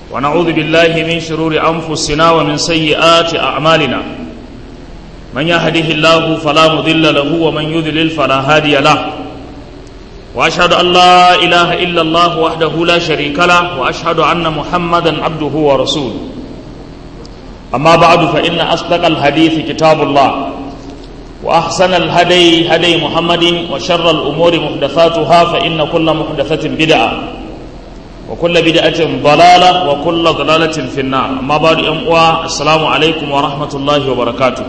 ونعوذ بالله من شرور أنفسنا ومن سيئات أعمالنا من يهده الله فلا مضل له ومن يذلل فلا هادي له وأشهد أن لا إله إلا الله وحده لا شريك له وأشهد أن محمدا عبده ورسوله أما بعد فإن أصدق الحديث كتاب الله وأحسن الهدي هدي محمد وشر الأمور محدثاتها فإن كل محدثة بدعة وكل بدعة ضلالة وكل ضلالة في النار أما بعد أموا السلام عليكم ورحمة الله وبركاته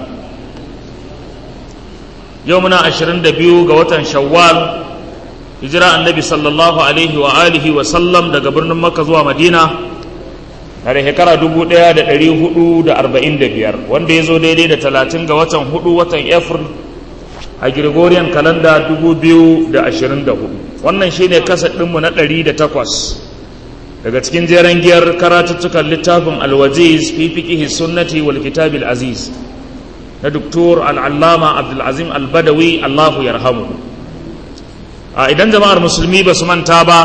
يومنا عشرين دبيو قوة شوال هجرة النبي صلى الله عليه وآله وسلم دا قبرنا مكة زوا مدينة tare shekara dubu ɗaya da ɗari hudu da arba'in da biyar wanda ya zo daidai da talatin ga watan hudu watan april a gregorian kalanda dubu biyu da ashirin da hudu wannan shine kasa ɗinmu na ɗari da takwas daga cikin jeren giyar karatuttukan littafin alwaziz fi fiqihi sunnati wal kitabil aziz na doktor al'allama abdulazim albadawi allahu yarhamu a idan jama'ar musulmi ba su manta ba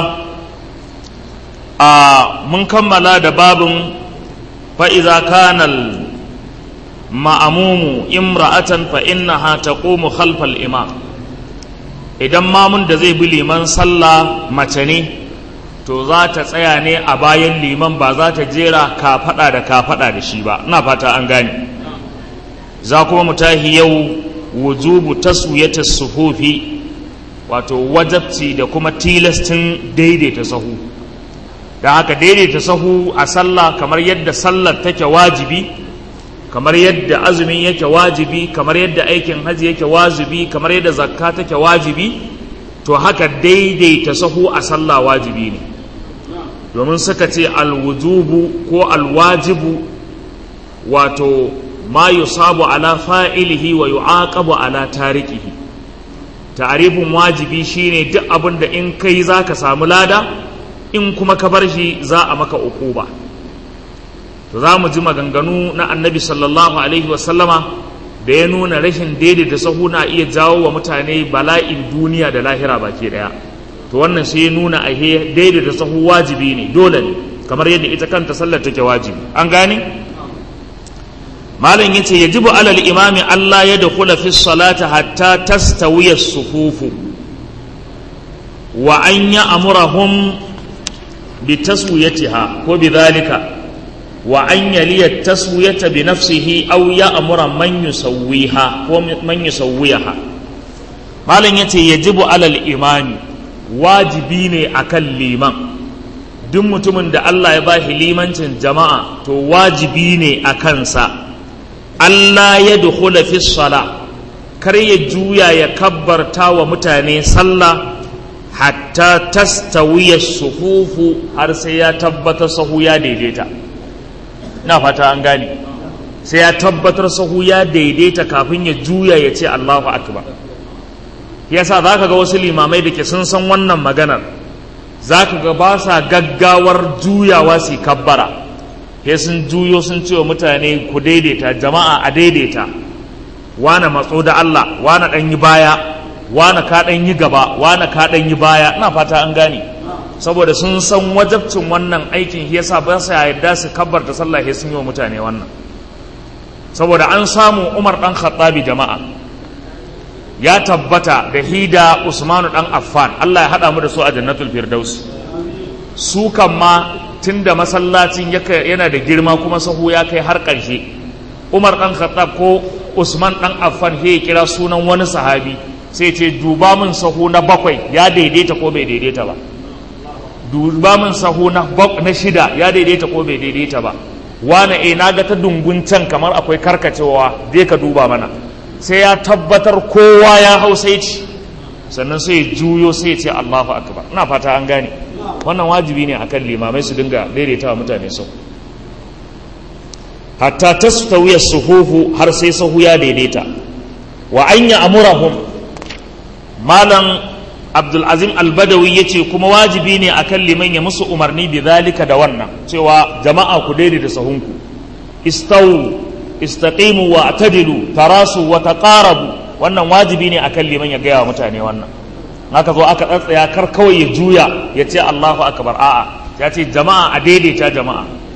a mun kammala da babin fa'iza kanal ma'amumu imra'atan fa'innaha ta ƙomu khalfal imam idan mamun da zai bi liman sallah mace ne to za ta tsaya ne a bayan liman ba za ta jera kafaɗa da kafaɗa da shi ba ina fata an gane za kuma mu tahi yau wujubu taswiyata suhufi wato wajabci da kuma tilastin daidaita sahu da haka daidaita sahu a sallah kamar yadda sallar take wajibi kamar yadda azumin yake wajibi kamar yadda aikin hajji yake wajibi kamar yadda zakka take wajibi to haka daidaita sahu a sallah wajibi ne domin suka ce alwujubu ko alwajibu wato ma yusabu ala fa'ilihi wa yu'aqabu ala tarikihi ta'arifin wajibi shine duk abin da in kai zaka samu lada in kuma ka bar shi za a maka uquba to za mu ji maganganu na annabi sallallahu alaihi wasallama da ya nuna rashin daidaita sahu na iya jawo wa mutane bala'in duniya da lahira baki daya to wannan sai ya nuna a daidaita sahu wajibi ne dole ne kamar yadda ita kanta sallar take wajibi an gane malam yace yajibu alal imami Allah ya dakhula fi salati hatta tastawiya sufufu wa an ya'murahum bi taswiyatiha ko bi dhalika wa an yaliya taswiyata bi nafsihi aw ya'mura man yusawwiha ko man yusawwiha malam yace yajibu alal imami wajibi ne akan liman duk mutumin da Allah ya bashi limancin jama'a to wajibi ne a kansa Allah ya dukhula fi sala kar ya juya ya kabbarta wa mutane sallah hatta tastawiya sufufu har sai ya tabbatar sahu ya daidaita na fata an gane sai ya tabbatar sahu ya daidaita kafin ya juya ya ce Allahu akbar yasa zaka ga wasu limamai da ke sun san wannan maganar zaka ga ba sa gaggawar juyawa su kabbara sai sun juyo sun ce wa mutane ku daidaita jama'a a daidaita wane matso da Allah wane dan yi baya wane ka dan yi gaba wane ka dan yi baya ina fata an gane saboda sun san wajabcin wannan aikin shi yasa ba sa yarda su kabbarta sallah sai sun yi wa mutane wannan saboda an samu Umar dan Khattabi jama'a ya tabbata da hida Usmanu dan Affan Allah ya hada mu da su a Jannatul Firdaus su kan ma tunda masallacin yana da girma kuma sahu ya kai har ƙarshe Umar dan Khattab ko Usman dan Affan ya kira sunan wani sahabi sai ce duba min sahu na bakwai ya daidaita ko bai daidaita ba duba min sahu na shida ya daidaita ko bai daidaita ba wane e na ga ta dungun can kamar akwai karkacewa zai ka duba mana sai ya tabbatar kowa ya hau sai ci sannan sai juyo sai ce Allahu akbar ina fata an gane wannan wajibi ne akan limamai su dinga daidaita wa mutane sau hatta tastawiya suhuhu har sai sahu ya daidaita wa anya amurahum malam abdulazim albadawi ya ce kuma wajibi ne akan liman ya musu umarni bi zalika da wannan cewa jama'a ku daidaita sahunku istawu istaqimu wa atadilu tarasu wa taqarabu wannan wajibi ne akan liman ya gaya wa mutane wannan haka zo aka tsatsaya kar kawai ya juya ya ce Allahu akbar a'a ya ce jama'a a daidaita jama'a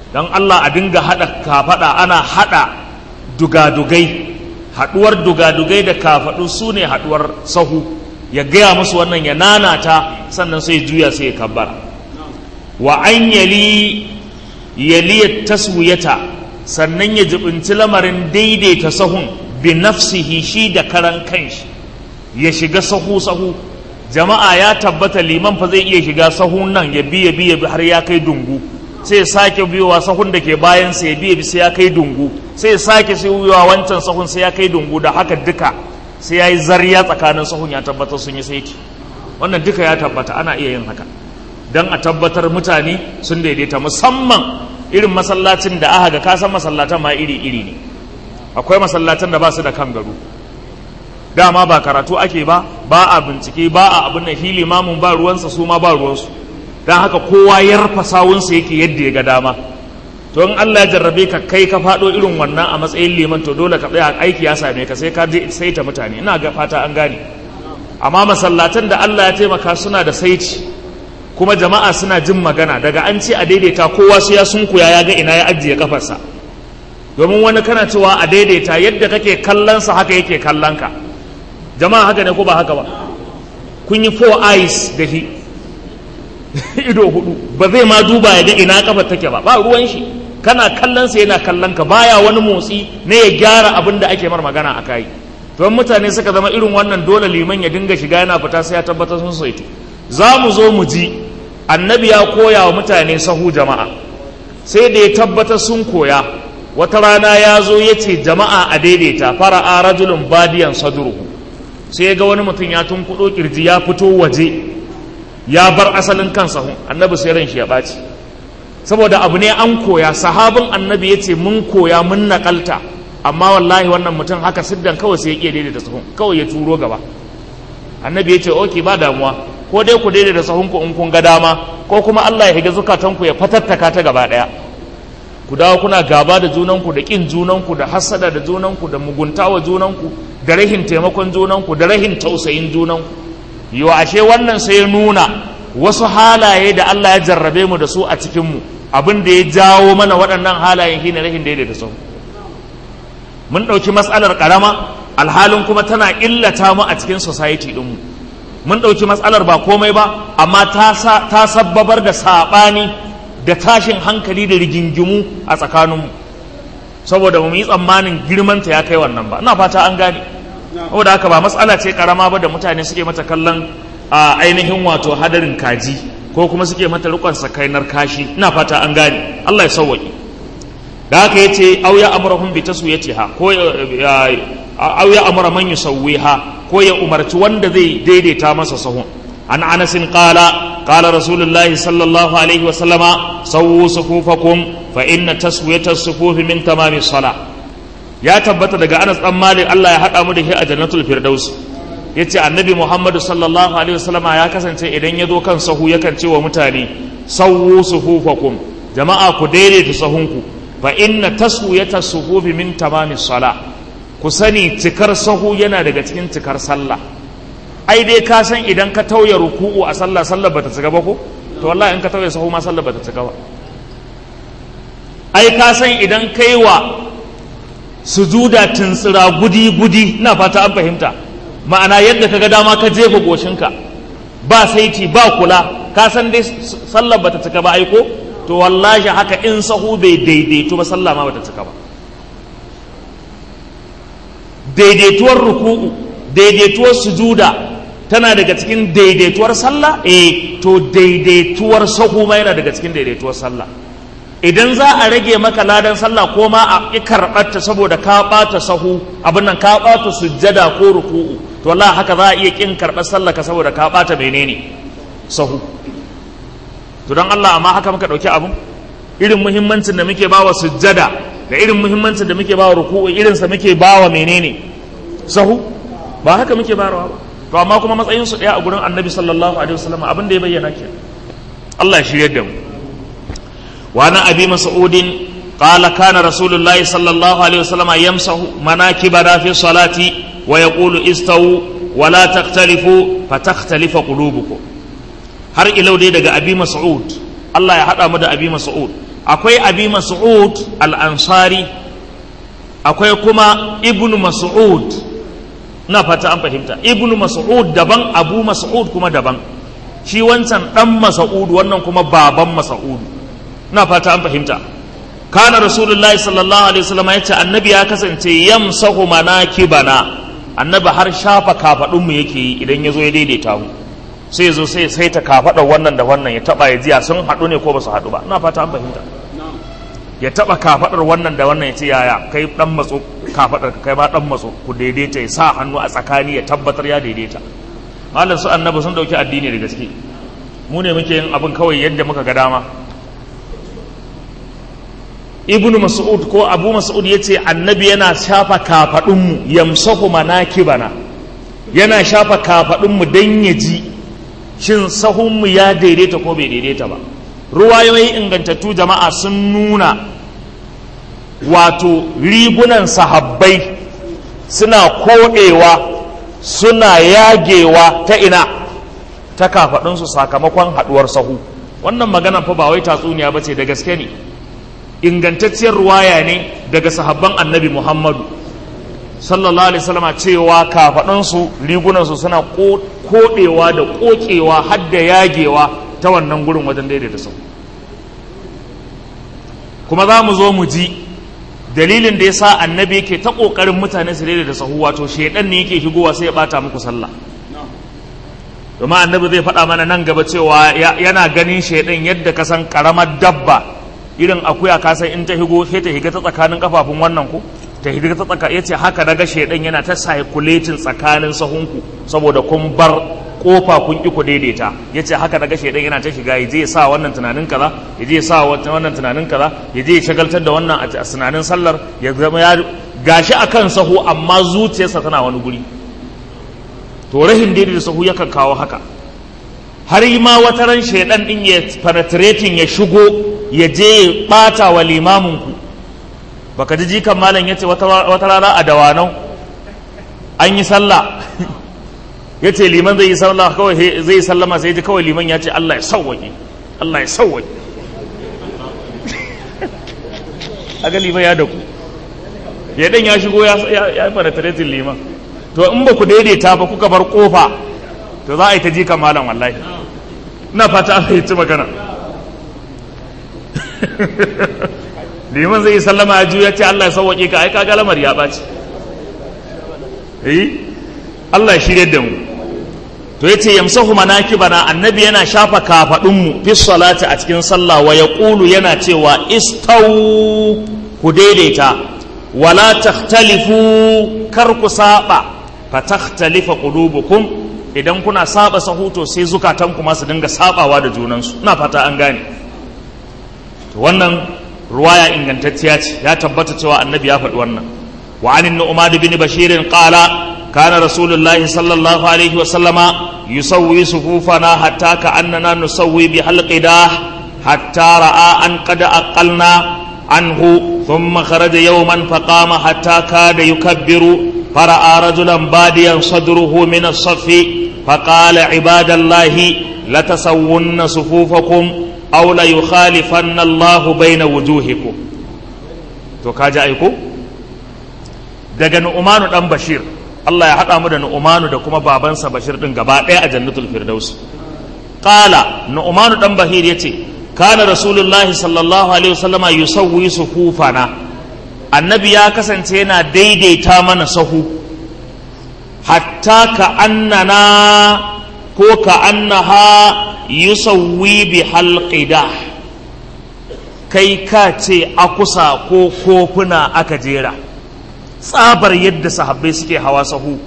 don Allah a dinga haɗa kafaɗa ana haɗa dugadugai haɗuwar dugadugai da kafaɗu su ne haɗuwar sahu ya gaya musu wannan ya nanata sannan sai juya sai ya kabbara wa an yali yaliya taswiyata sannan ya jibinci lamarin daidaita sahun bi nafsihi shi da karan kanshi ya shiga sahu sahu jama'a ya tabbata liman fa zai iya shiga sahun nan ya biya biya har ya kai dungu sai sake biyowa sahun da ke bayan sai biya bi sai ya kai dungu sai sake sai biyowa wancan sahun sai ya kai dungu da haka duka sai ya yi zariya tsakanin sahun ya tabbatar sun yi saiti wannan duka ya tabbata ana iya yin haka don a tabbatar mutane sun daidaita musamman irin masallacin da aka ga kasan masallatan ma iri-iri ne akwai masallatan da ba su da kan gado dama ba karatu ake ba ba a bincike ba a abin da hili mamun ba ruwansa su ma ba ruwansu don haka kowa ya rufa sawunsa yake yadda ya ga dama to in Allah ya jarrabe ka kai ka faɗo irin wannan a matsayin liman to dole ka tsaya aiki ya same ka sai ka saita mutane ina ga fata an gane amma masallatan da Allah ya taimaka suna da saiti kuma jama'a suna jin magana daga an ce a daidaita kowa sai ya sunkuya ya ga ina ya ajiye kafarsa domin wani kana cewa a daidaita yadda kake kallonsa haka yake kallon ka jama'a haka ne ko ba haka ba kun yi four eyes da shi ido hudu ba zai ma duba ya ga ina kafar take ba ba ruwan shi kana kallonsa yana kallon ka baya wani motsi ne ya gyara abin da ake mar magana a kai don mutane suka zama irin wannan dole liman ya dinga shiga yana fita sai ya tabbatar sun saito za mu zo mu ji annabi ya koya wa mutane sahu jama'a sai da ya tabbatar sun koya wata rana ya zo ya ce jama'a a daidaita fara'a rajulun badiyan sadruhu sai ya ga wani mutum ya tunkuɗo kirji ya fito waje ya bar asalin kan sahun annabi sai ran shi ya ɓaci saboda abu ne an koya sahabin annabi ya ce mun koya mun naƙalta amma wallahi wannan mutum haka siddan kawai sai ya iya daidaita sahun kawai ya turo gaba annabi ya ce oke ba damuwa ko dai ku daidaita sahunku in kun ga dama ko kuma Allah ya higa zukatanku ya fatattaka ta gaba ɗaya ku dawo kuna gaba da junanku da ƙin junanku da hassada da junanku da mugunta wa junanku da rahin taimakon junanku da rahin tausayin junanku yau ashe wannan sai ya nuna wasu halaye da Allah ya jarrabe mu da su a cikinmu abin da ya jawo mana waɗannan halayen shine rahin daidaita sahu mun ɗauki matsalar ƙarama alhalin kuma tana illata mu a cikin society ɗinmu mun ɗauki matsalar ba komai ba amma ta sabbabar da saɓani da tashin hankali da rigingimu a tsakaninmu saboda mu yi tsammanin girmanta ya kai wannan ba ina fata an gane saboda haka ba matsala ce karama ba da mutane suke mata kallon a ainihin wato hadarin kaji ko kuma suke mata rikon sakainar kashi ina fata an gane Allah ya sauwaƙe da haka yace au ya amurahum bi taswiyatiha ko au ya amura man yusawwiha ko ya umarci wanda zai daidaita masa sahun an anasin qala qala rasulullahi sallallahu alaihi wa sallama sawwu sufufakum fa inna taswiyata as-sufufi min tamami salah ya tabbata daga Anas dan Malik Allah ya hada mu da shi a jannatul firdaus yace annabi Muhammad sallallahu alaihi wa sallama ya kasance idan ya zo kan sahu yakan ce wa mutane sawwu sufufakum jama'a ku daidaita sahunku fa inna taswiyata as-sufufi min tamami salah ku sani cikar sahu yana daga cikin cikar sallah ai dai ka san idan ka tauye ruku'u a sallah sallah bata cika ba ko to wallahi in ka tauye sahu ma sallah bata cika ba ai ka san idan kai wa sujuda tuntsira gudi gudi ina fata an fahimta ma'ana yadda kaga dama ka jefa goshinka ba saiti ba kula ka san dai sallah bata cika ba ai ko to wallahi haka in sahu bai daidaito ba sallah ma bata cika ba daidaituwar ruku'u daidaituwar sujuda tana daga cikin daidaituwar sallah eh to daidaituwar sahu ma yana daga cikin daidaituwar sallah idan za a rage maka ladan sallah ko ma a ƙi karɓarta saboda ka ɓata sahu abin nan ka ɓata sujjada ko ruku'u to Allah haka za a iya ƙin karɓar sallah ka saboda ka ɓata menene sahu to don Allah amma haka muka ɗauki abin irin muhimmancin da muke bawa sujjada da irin muhimmancin da muke bawa ruku'u irinsa muke bawa menene sahu ba haka muke barawa ba to amma kuma matsayin su daya a gurin annabi sallallahu alaihi wasallam abin da ya bayyana ke Allah ya shirye da mu wa na abi mas'udin qala kana rasulullahi sallallahu alaihi wasallam yamsahu manakibana fi salati wa yaqulu istawu wa la takhtalifu fatakhtalifa qulubukum har ilau dai daga abi mas'ud Allah ya hada mu da abi mas'ud akwai abi mas'ud al-ansari akwai kuma ibnu mas'ud na fata an fahimta ibnu mas'ud daban abu mas'ud kuma daban shi wancan dan mas'ud wannan kuma baban mas'ud na fata an fahimta kana rasulullahi sallallahu alaihi wasallam yace annabi ya kasance yamsahu manakibana annabi har shafa kafadun mu yake yi idan yazo ya daidaita mu sai yazo sai sai ta kafadar wannan da wannan ya taba ya jiya sun hadu ne ko ba su hadu ba ina fata an fahimta ya taba kafadar wannan da wannan ya ce yaya kai dan matso kafadar kai ma dan matso ku daidaita ya sa hannu a tsakani ya tabbatar ya daidaita malam su annabi sun dauki addini da gaske mu ne muke yin abin kawai yadda muka ga dama ibn mas'ud ko abu mas'ud ya ce annabi yana shafa kafaɗinmu yamsahu manakibana yana shafa kafaɗinmu don ya ji shin sahunmu ya daidaita ko bai daidaita ba ruwayoyi ingantattu jama'a sun nuna wato rigunan sahabbai suna koɗewa suna yagewa ta ina ta kafaɗinsu sakamakon haɗuwar sahu wannan magana fa ba wai tatsuniya ba ce da gaske ne ingantacciyar ruwaya ne daga sahabban annabi muhammadu sallallahu alaihi wasallama cewa kafaɗansu rigunansu suna koɗewa da ƙoƙewa har da yagewa ta wannan gurin wajen daidaita sau kuma za mu zo mu ji dalilin da ya sa annabi yake ta ƙoƙarin mutane su daidaita sahu wato shaidan ne yake shigowa sai ya ɓata muku sallah domin annabi zai faɗa mana nan gaba cewa yana ganin shaidan yadda ka san ƙaramar dabba irin akuya ka san in ta higo sai ta higa ta tsakanin kafafun wannan ku ta higa ta tsaka yace haka daga shedan yana ta circulating tsakanin sahunku saboda kun bar kofa kun ki ku daidaita yace haka daga shedan yana ta shiga yaje ya sa wannan tunanin kaza yaje ya sa wannan tunanin kaza yaje ya shagaltar da wannan a tunanin sallar ya zama ya gashi akan sahu amma zuciyarsa tana wani guri to rahin daidaita sahu yakan kawo haka har ma wata ran shedan din ya penetrating ya shigo ya je ya ɓata wa limaminku baka ji jikan malam ya ce wata rana a dawanau an yi sallah ya ce liman zai yi sallah kawai zai yi sallama sai ji kawai liman ya ce Allah ya sauwaƙe Allah ya sauwaƙe aga liman ya daku ya dan ya shigo ya yi fanataretin liman to in ba ku daidaita ba kuka bar kofa to za a yi ta jikan malam wallahi ina fata an fahimci magana liman zai yi sallama ya juya ce Allah ya sauwaƙe ka ai kaga lamar ya ɓaci eh Allah ya shirye da mu to yace yamsahu manakibana annabi yana shafa kafadun mu fi salati a cikin sallah wa yaqulu yana cewa istau ku daidaita wala takhtalifu kar ku saba fa takhtalifa qulubukum idan kuna saba sahuto sai zukatan ku ma su dinga sabawa da junansu ina fata an gane to wannan ruwaya ingantacciya ce ya tabbata cewa annabi ya faɗi wannan wa anin nu'man bin bashir qala kana rasulullahi sallallahu alaihi wa sallama yusawwi sufufana hatta ka annana nusawwi bi halqidah hatta ra'a an qad aqalna anhu thumma kharaja yawman faqama hatta kada yukabbiru فرأى رجلا باديا صدره من الصف فقال عباد الله لتسون صفوفكم aw la yukhalifanna Allah baina wujuhikum to kaji aiko daga Nu'manu dan Bashir Allah ya hada mu da Nu'manu da kuma babansa Bashir din gaba ɗaya a Jannatul Firdaus qala Nu'manu dan Bahir yace kana Rasulullahi sallallahu alaihi wasallama yusawwi sufufana annabi ya kasance yana daidaita mana sahu hatta ka annana ko ka annaha yusawwi bi halqida kai ka ce akusa ko kofuna aka jera tsabar yadda sahabbai suke hawa sahu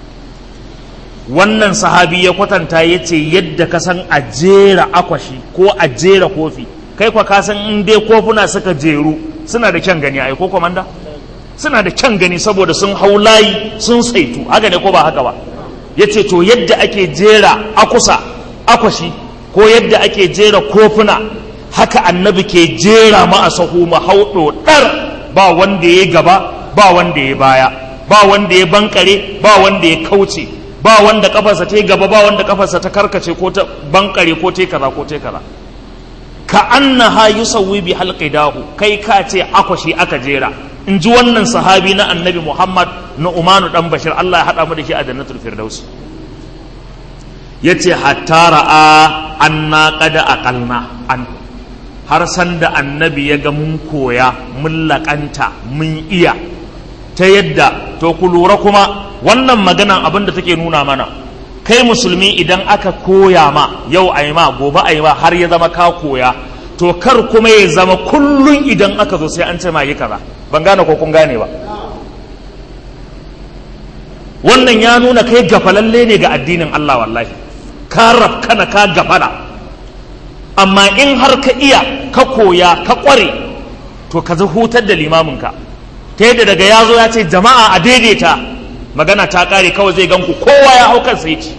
wannan sahabi ya kwatanta ya ce yadda ka san a jera akwashi ko a jera kofi kai kwa ka san in dai kofuna suka jeru suna da kyan gani ai ko komanda suna da kyan gani saboda sun hau layi sun saitu haka ne ko ba haka ba ya ce to yadda ake jera akusa akwashi ko yadda ake jera kofuna haka annabi ke jera ma a sahu mu hau ɗar ba wanda ya gaba ba wanda ya baya ba wanda ya bankare ba wanda ya kauce ba wanda kafarsa ta gaba ba wanda kafarsa ta karkace ko ta bankare ko ta kaza ko ta kaza ka annaha yusawwi bi halqidahu kai ka ce akwashi aka jera in ji wannan sahabi na annabi Muhammad na Umanu dan Bashir Allah ya hada mu da shi a jannatul firdaus yace hatta ra'a anna qad aqalna an har san da annabi ya ga mun koya mun laƙanta mun iya ta yadda to ku lura kuma wannan maganan abin da take nuna mana kai musulmi idan aka koya ma yau a ma gobe a ma har ya zama ka koya to kar kuma ya zama kullum idan aka zo sai an ce ma yi kaza ban gane ko kun gane ba wannan ya nuna kai gafalalle ne ga addinin Allah wallahi ka rafkana ka gafala amma in har ka iya ka koya ka kware to ka hutar da limaminka ta yadda daga ya zo ya ce jama'a a daidaita magana ta kare kawai zai ganku kowa ya hau kansa yake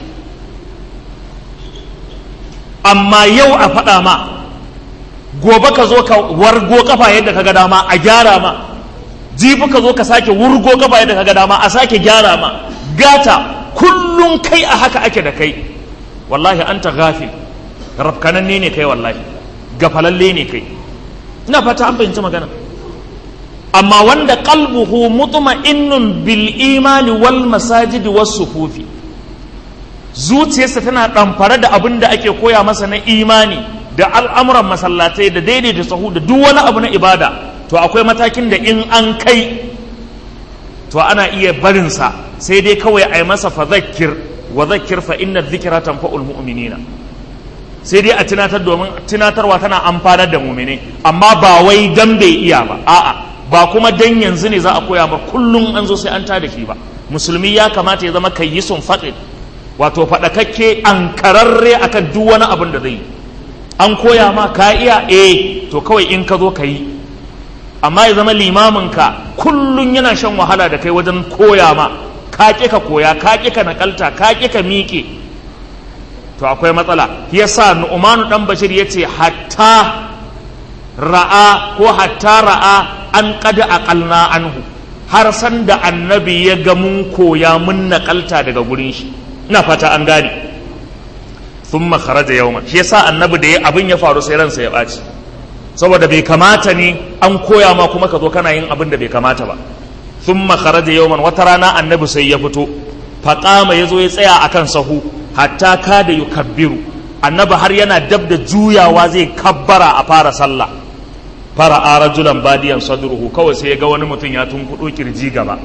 amma yau a faɗa ma gobe ka zo ka wargo kafa yadda ka ga dama a gyara ma jibi ka zo ka sake wurgo kafa yadda ka ga dama a sake gyara ma gata kullum kai a haka ake da kai wallahi anta ghafil rafkananne ne kai wallahi gafalalle ne kai ina fata an fahimci magana amma wanda qalbuhu mutma'innun bil imani wal masajid was sufufi zuciyarsa tana ɗamfare da abin da ake koya masa na imani da al'amuran masallatai da daidaita sahu da duk wani abu na ibada to akwai matakin da in an kai to ana iya barinsa sai dai kawai a yi masa fa zakir wa zakir fa inna dhikra tanfa'ul mu'minina sai dai a tunatar domin tunatarwa tana amfanar da mu'mine amma ba wai dan bai iya ba a'a ba kuma dan yanzu ne za a koya ba kullum an zo sai an tada shi ba musulmi ya kamata ya zama kayyisun faqid wato faɗakakke an kararre akan duk wani abin da zai yi an koya ma ka iya eh to kawai in ka zo ka yi amma ya zama limaminka kullum yana shan wahala da kai wajen koya ma ka ƙi ka koya ka ƙi ka nakalta ka ƙi ka miƙe to akwai matsala yasa nu'manu dan bashir yace hatta ra'a ko hatta ra'a an qad aqalna anhu har san da annabi ya ga mun koya mun nakalta daga gurin shi ina fata an gane thumma kharaja yawman shi yasa annabi da ya abin ya faru sai ransa ya ɓaci saboda bai kamata ne an koya ma kuma ka zo kana yin abin da bai kamata ba thumma kharaja yawman wata rana annabi sai ya fito faqama yazo ya tsaya akan sahu hatta kada yukabbiru annabi har yana dab da juyawa zai kabbara a fara sallah fara a rajulan badiyan sadruhu kawai sai ya ga wani mutum ya tunkuɗo kirji gaba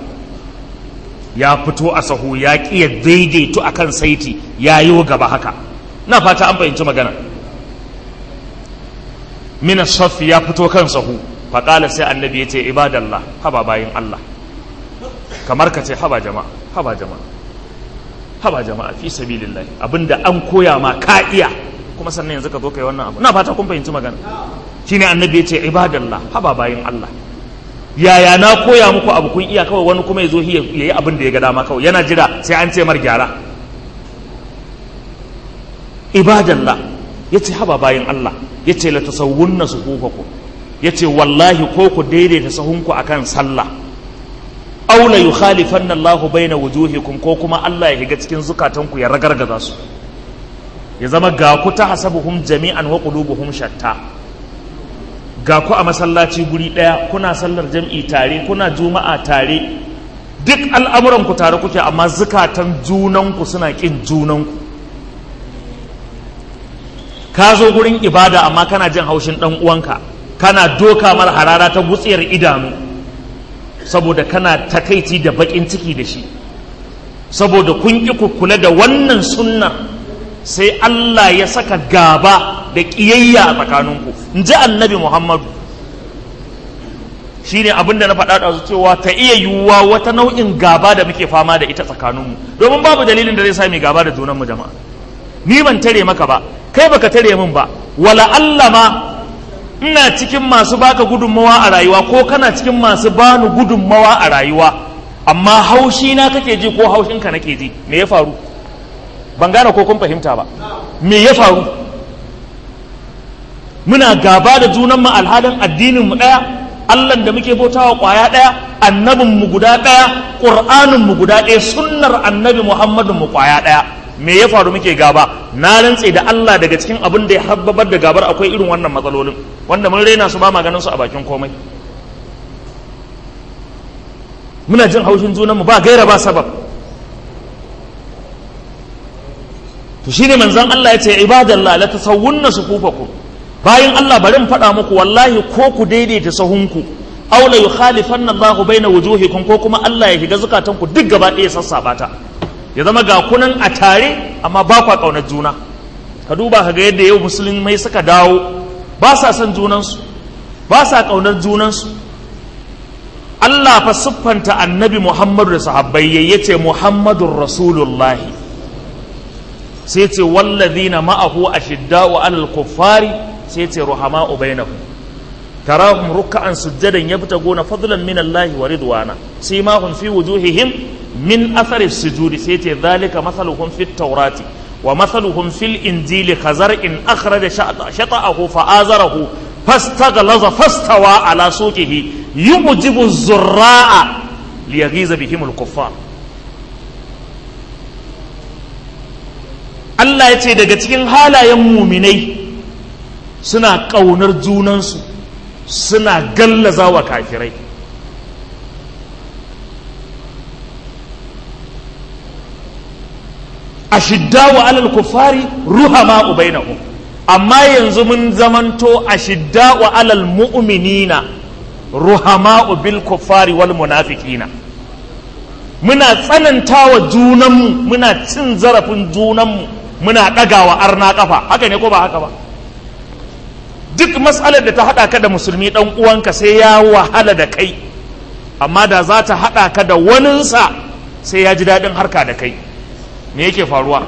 ya fito a sahu ya ƙiya daidaito a kan saiti ya yi gaba haka na fata an fahimci magana mina safi ya fito kan sahu faƙala sai annabi ya ce ibadallah haba bayin Allah kamar ka ce haba jama'a haba jama'a haba jama'a fi sabilillah abinda an koya ma ka iya kuma sannan yanzu ka zo kai wannan abu na fata kun fahimci magana shine annabi ya ce ibadallah haba bayin Allah yaya na koya muku abu kun iya kawai wani kuma ya zo ya yi abin da ya ga dama kawai yana jira sai an ce mar gyara ibadallah ya ce haba bayan Allah ya ce la tasawwunna sufufakum ya ce wallahi ko ku daidaita sahunku akan sallah aw la yukhalifanna Allahu baina wujuhikum ko kuma Allah ya higa cikin zukatanku ya ragargaza su ya zama ga ku ta hasabuhum jami'an wa qulubuhum shatta ga ku a masallaci guri ɗaya kuna sallar jam'i tare kuna juma'a tare duk al'amuranku tare kuke amma zukatan junanku suna ƙin junanku ka zo gurin ibada amma kana jin haushin ɗan uwanka kana doka mara harara ta gutsiyar idanu saboda kana takaici da baƙin ciki da shi saboda kun ƙi ku kula da wannan sunnar sai Allah ya saka gaba da ƙiyayya a tsakaninku in ji annabi Muhammadu shi ne abin da na faɗa da cewa ta iya yiwuwa wata nau'in gaba da muke fama da ita tsakaninmu domin babu dalilin da zai sami gaba da junanmu jama'a ni ban tare maka ba kai baka tare min ba wala Allah ma ina cikin masu baka gudunmawa a rayuwa ko kana cikin masu bani gudunmawa a rayuwa amma haushi na kake ji ko haushinka nake ji me ya faru ban gane ko kun fahimta ba me ya faru muna gaba da junanmu alhalin addinin mu daya Allah da muke bautawa kwaya daya annabin mu guda daya qur'anin mu guda daya sunnar annabi Muhammadin mu kwaya daya me ya faru muke gaba na rantse da Allah daga cikin abin da ya habbabar da gabar akwai irin wannan matsalolin wanda mun raina su ba ma ganin su a bakin komai muna jin haushin junanmu ba gaira ba sabab to shine manzon Allah ya ce ibadallah la tasawwunna sufufakum bayan Allah bari in faɗa muku wallahi ko ku daidaita sahunku aw la yukhalifanna Allah baina wujuhikum ko kuma Allah ya shiga zukatanku duk gaba ɗaya sassaba ta ya zama ga kunan a tare amma ba kwa kaunar juna ka duba ka ga yadda yau musulmai suka dawo ba sa son junansu ba sa kaunar junansu Allah fa siffanta annabi Muhammadu da sahabbai yace Muhammadun Rasulullahi sai ce wallazina ma'ahu ashidda'u 'alal kuffari sai ce ruhama'u bainahum tarahum ruk'an sujjadan yabtaguna fadlan min Allah wa ridwana simahum fi wujuhihim min athari sujudi sai ce dhalika mathaluhum fit tawrati wa mathaluhum fil injili khazar'in akhraja shata'ahu fa'azarahu fastaghlaza fastawa ala suqihi yujibu az-zurra'a liyaghiza bihim al-kuffar Allah ya ce daga cikin halayen muminai suna ƙaunar junansu suna gallaza wa kafirai a shiddawa alal kufari ruhama ubainahum amma yanzu mun zamanto a shiddawa alal mu'minina ruhama bil kufari wal munafiqina muna tsananta wa junanmu muna cin zarafin junanmu muna ɗagawa arna ƙafa haka ne ko ba haka ba duk matsalar da ta haɗa ka da musulmi ɗan uwanka sai ya wahala da kai amma da za ta haɗa ka da waninsa sai ya ji daɗin harka da kai me yake faruwa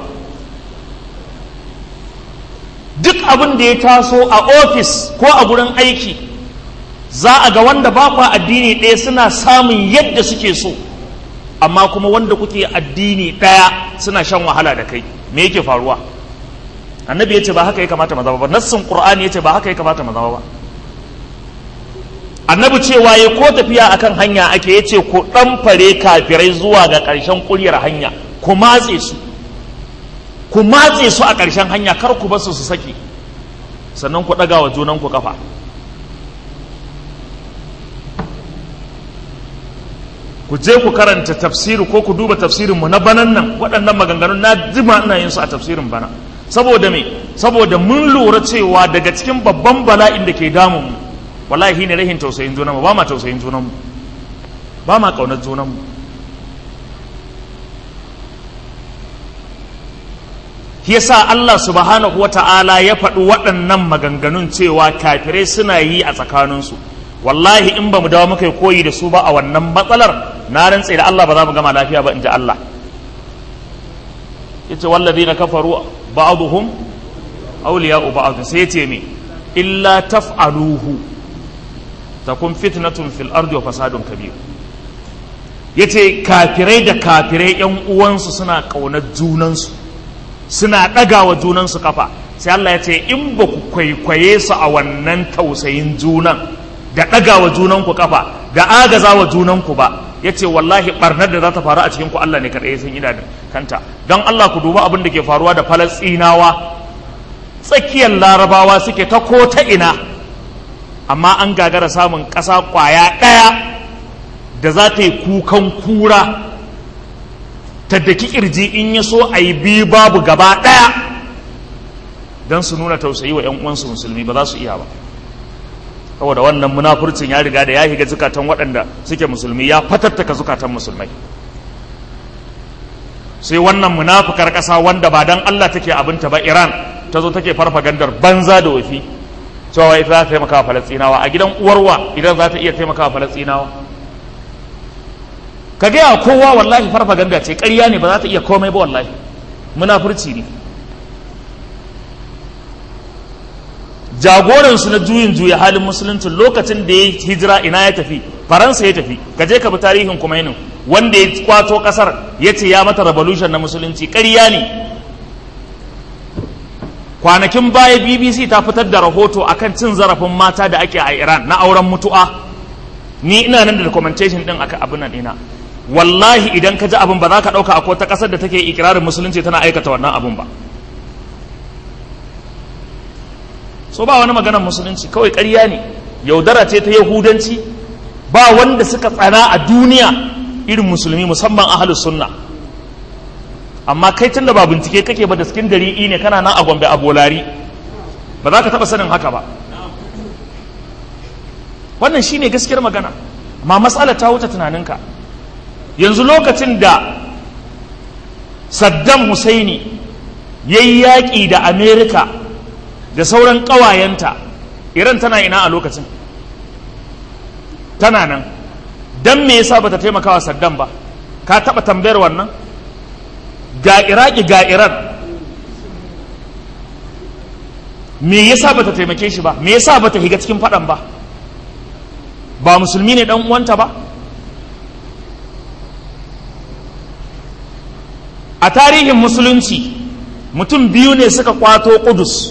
duk abin da ya taso a ofis ko a gurin aiki za a ga wanda ba kwa addini ɗaya suna samun yadda suke so amma kuma wanda kuke addini ɗaya suna shan wahala da kai me yake faruwa annabi ya ce ba haka ya kamata maza ba nassin qur'ani ya ce ba haka ya kamata maza ba annabi cewa ya ko tafiya akan hanya ake ya ce ku ɗan fare kafirai zuwa ga ƙarshen ƙuryar hanya ku matse su ku matse su a ƙarshen hanya kar ku basu su saki sannan ku ɗaga wa junan ku kafa ku je ku karanta tafsiri ko ku duba tafsirin mu na banan nan waɗannan maganganun na jima ina yin su a tafsirin bana saboda me saboda mun lura cewa daga cikin babban bala'in da ke damun mu wallahi ne rahin tausayin junanmu ba ma tausayin junanmu ba ma ƙaunar junanmu yasa Allah subhanahu wa ta'ala ya faɗi waɗannan maganganun cewa kafirai suna yi a tsakaninsu wallahi in ba mu dawo muka koyi da su ba a wannan matsalar na rantse da Allah ba za mu gama lafiya ba in ji Allah yace wallazina kafaru ba'dhum awliya'u ba'd sai yace me illa taf'aluhu takun fitnatun fil ardi wa fasadun kabir yace kafirai da kafirai yan uwansu suna kaunar junansu suna ɗagawa junansu kafa sai Allah ya ce in ba ku kwaikwaye su a wannan tausayin junan da ɗagawa junanku kafa da agazawa junanku ba ya ce wallahi ɓarnar da za ta faru a cikin ku Allah ne kaɗai sun ida kanta don Allah ku duba abin da ke faruwa da falastinawa tsakiyar larabawa suke ta ko ta ina amma an gagara samun ƙasa ƙwaya ɗaya da za ta yi kukan kura ta daki kirji in ya so a yi biyu babu gaba ɗaya don su nuna tausayi wa 'yan uwansu musulmi ba za su iya ba saboda wannan munafurcin ya riga da ya shiga zukatan waɗanda suke musulmi ya fatattaka zukatan musulmai sai wannan munafukar ƙasa wanda ba dan Allah take abinta ba Iran ta zo take farfagandar banza da wafi cewa ita za ta taimaka wa Falastinawa a gidan uwarwa idan za ta iya taimaka wa Falastinawa ka gaya kowa wallahi farfaganda ce ƙarya ne ba za ta iya komai ba wallahi munafurci ne jagoransu na juyin juya halin musulunci lokacin da ya hijira ina ya tafi faransa ya tafi ka je ka bi tarihin kumainin wanda ya kwato kasar ya ce ya mata revolution na musulunci ƙarya ne kwanakin baya bbc ta fitar da rahoto akan cin zarafin mata da ake a iran na auren mutu'a ni ina nan da documentation din aka abin nan ina wallahi idan ka ji abin ba za ka ɗauka akwai ta ƙasar da take ikirarin musulunci tana aikata wannan abin ba so ba wani maganar musulunci kawai ƙarya ne yaudara ce ta yahudanci ba wanda suka tsana a duniya irin musulmi musamman ahalus sunna amma kai tunda ba bincike kake ba da cikin dari'i ne kana nan a gombe a bolari ba za ka taɓa sanin haka ba wannan shine gaskiyar magana amma matsala ta wuce tunaninka yanzu lokacin da saddam husaini ya yi yaƙi da amerika da sauran ƙawayenta iran tana ina a lokacin tana nan don me yasa bata taimaka wa saddam ba ka taɓa tambayar wannan ga iraki ga iran me yasa bata taimake shi ba me yasa bata higa cikin faɗan ba ba musulmi ne dan uwanta ba a tarihin musulunci mutum biyu ne suka kwato kudus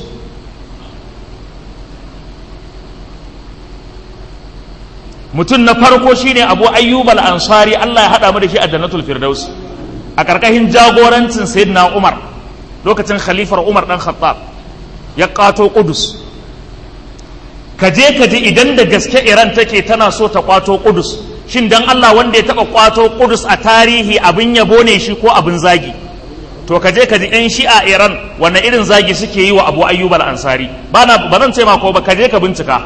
mutum na farko shine abu ayyub al-ansari Allah ya haɗa mu da shi a jannatul firdaus a ƙarƙashin jagorancin sayyidina umar lokacin khalifar umar dan khattab ya ƙato kudus kaje kaje idan da gaske iran take tana so ta kwato kudus shin dan Allah wanda ya taɓa kwato kudus a tarihi abin yabo ne shi ko abin zagi to kaje kaji yan shi'a iran wanne irin zagi suke yi wa abu ayyub al-ansari ba zan ce ma ko ba kaje ka bincika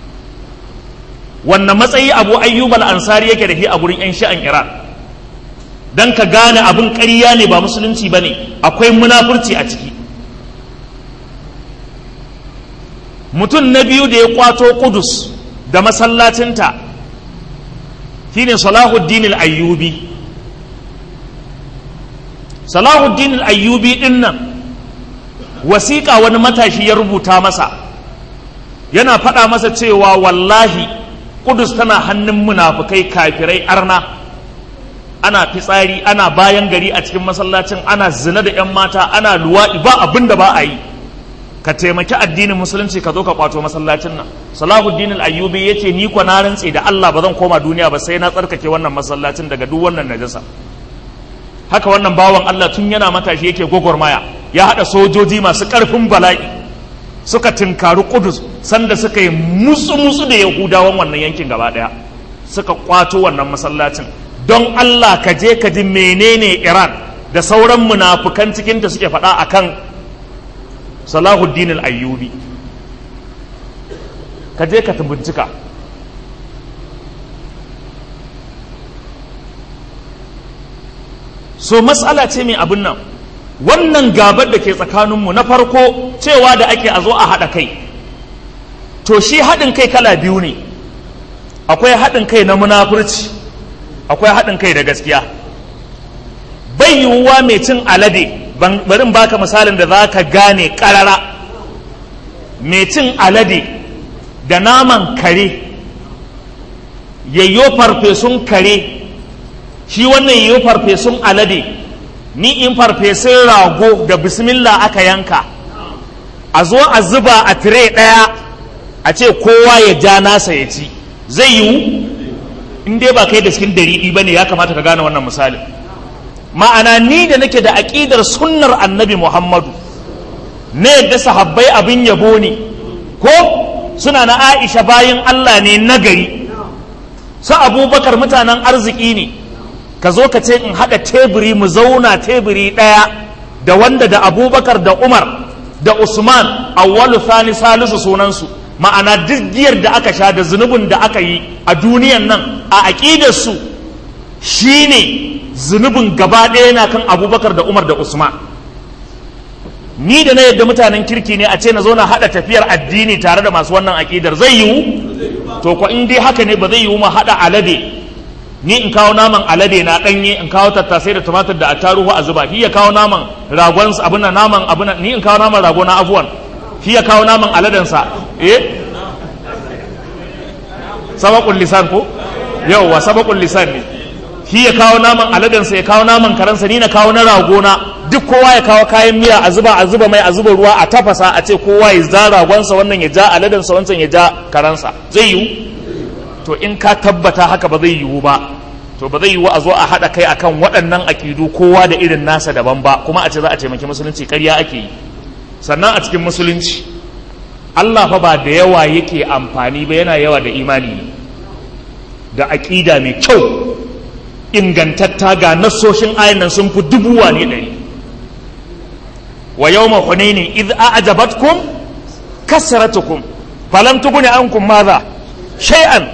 wanne matsayi abu ayyub al-ansari yake da shi a gurin yan shi'an iran dan ka gane abin ƙarya ne ba musulunci ba ne akwai munafurci a ciki mutum na biyu da ya kwato kudus da masallacinta shine salahuddin al-ayyubi salahuddin al-ayyubi din nan wasiƙa wani matashi ya rubuta masa yana faɗa masa cewa wallahi kudus tana hannun munafukai kafirai arna ana fitsari ana bayan gari a cikin masallacin ana zina da 'yan mata ana luwaɗi ba abin da ba a yi ka taimaki addinin musulunci ka zo ka kwato masallacin nan salahuddin al-ayyubi yace ni kwa na rantse da Allah ba zan koma duniya ba sai na tsarkake wannan masallacin daga duk wannan najasa haka wannan bawan Allah tun yana matashi yake gwagwarmaya ya hada sojoji masu karfin bala'i suka tinkari kudus sanda suka yi musu musu da yahudawan wannan yankin gaba daya suka kwato wannan masallacin don Allah ka je ka ji menene Iran da sauran munafukan cikinta suke faɗa akan salahuddin al'ayyubi ka je ka bincika so matsala ce mai abin nan wannan gabar da ke tsakaninmu na farko cewa da ake a zo a haɗa kai to shi haɗin kai kala biyu ne akwai haɗin kai na munafurci akwai haɗin kai da gaskiya bai yiwuwa mai cin alade bari in baka misalin da za ka gane ƙarara mai cin alade da naman kare yayyo farfesun kare shi wannan yayyo farfesun alade ni in farfesun rago da bismillah aka yanka a zo a zuba a tire ɗaya a ce kowa ya ja nasa ya ci zai yiwu in dai ba kai da cikin dariɗi ba ne ya kamata ka gane wannan misalin ma'ana ni da nake da aƙidar sunnar annabi muhammadu na yadda sahabbai abin yabo ne ko suna na aisha bayan allah ne nagari su abubakar mutanen arziki ne ka zo ka ce in haɗa teburi mu zauna teburi ɗaya da wanda da abubakar da umar da usman awwalu thani salisu sunansu ma'ana duk giyar da aka sha da zunubin da aka yi a duniyan nan a aƙidarsu shine zunubin gaba ɗaya yana kan abubakar da umar da usman ni da na yadda mutanen kirki ne a ce na zo na haɗa tafiyar addini tare da masu wannan aƙidar zai yiwu to ko in dai haka ne ba zai yiwu ma haɗa alade ni in kawo naman alade na ɗanye in kawo tattasai da tumatir da attaruhu a zuba shi ya kawo naman ragon abin na naman abin ni in kawo naman rago na afuwan shi ya kawo naman aladensa eh sabakun lisan ko yauwa sabakun lisan ne shi ya kawo naman aladensa ya kawo naman karansa ni na kawo na ragona duk kowa ya kawo kayan miya a zuba a zuba mai a zuba ruwa a tafasa a ce kowa ya za ragonsa wannan ya ja aladensa wancan ya ja karansa zai yiwu to in ka tabbata haka ba zai yiwu ba to ba zai yi wa a zo a haɗa kai akan waɗannan aƙidu kowa da irin nasa daban ba kuma a ce za a taimaki musulunci ƙarya ake yi sannan a cikin musulunci Allah fa ba da yawa yake amfani ba yana yawa da imani ne da aƙida mai kyau ingantatta ga nassoshin ayan nan sun fi dubuwa ne ɗari wa yau ma hunaini idh a'jabatkum kasratukum falam tughni ankum madha shay'an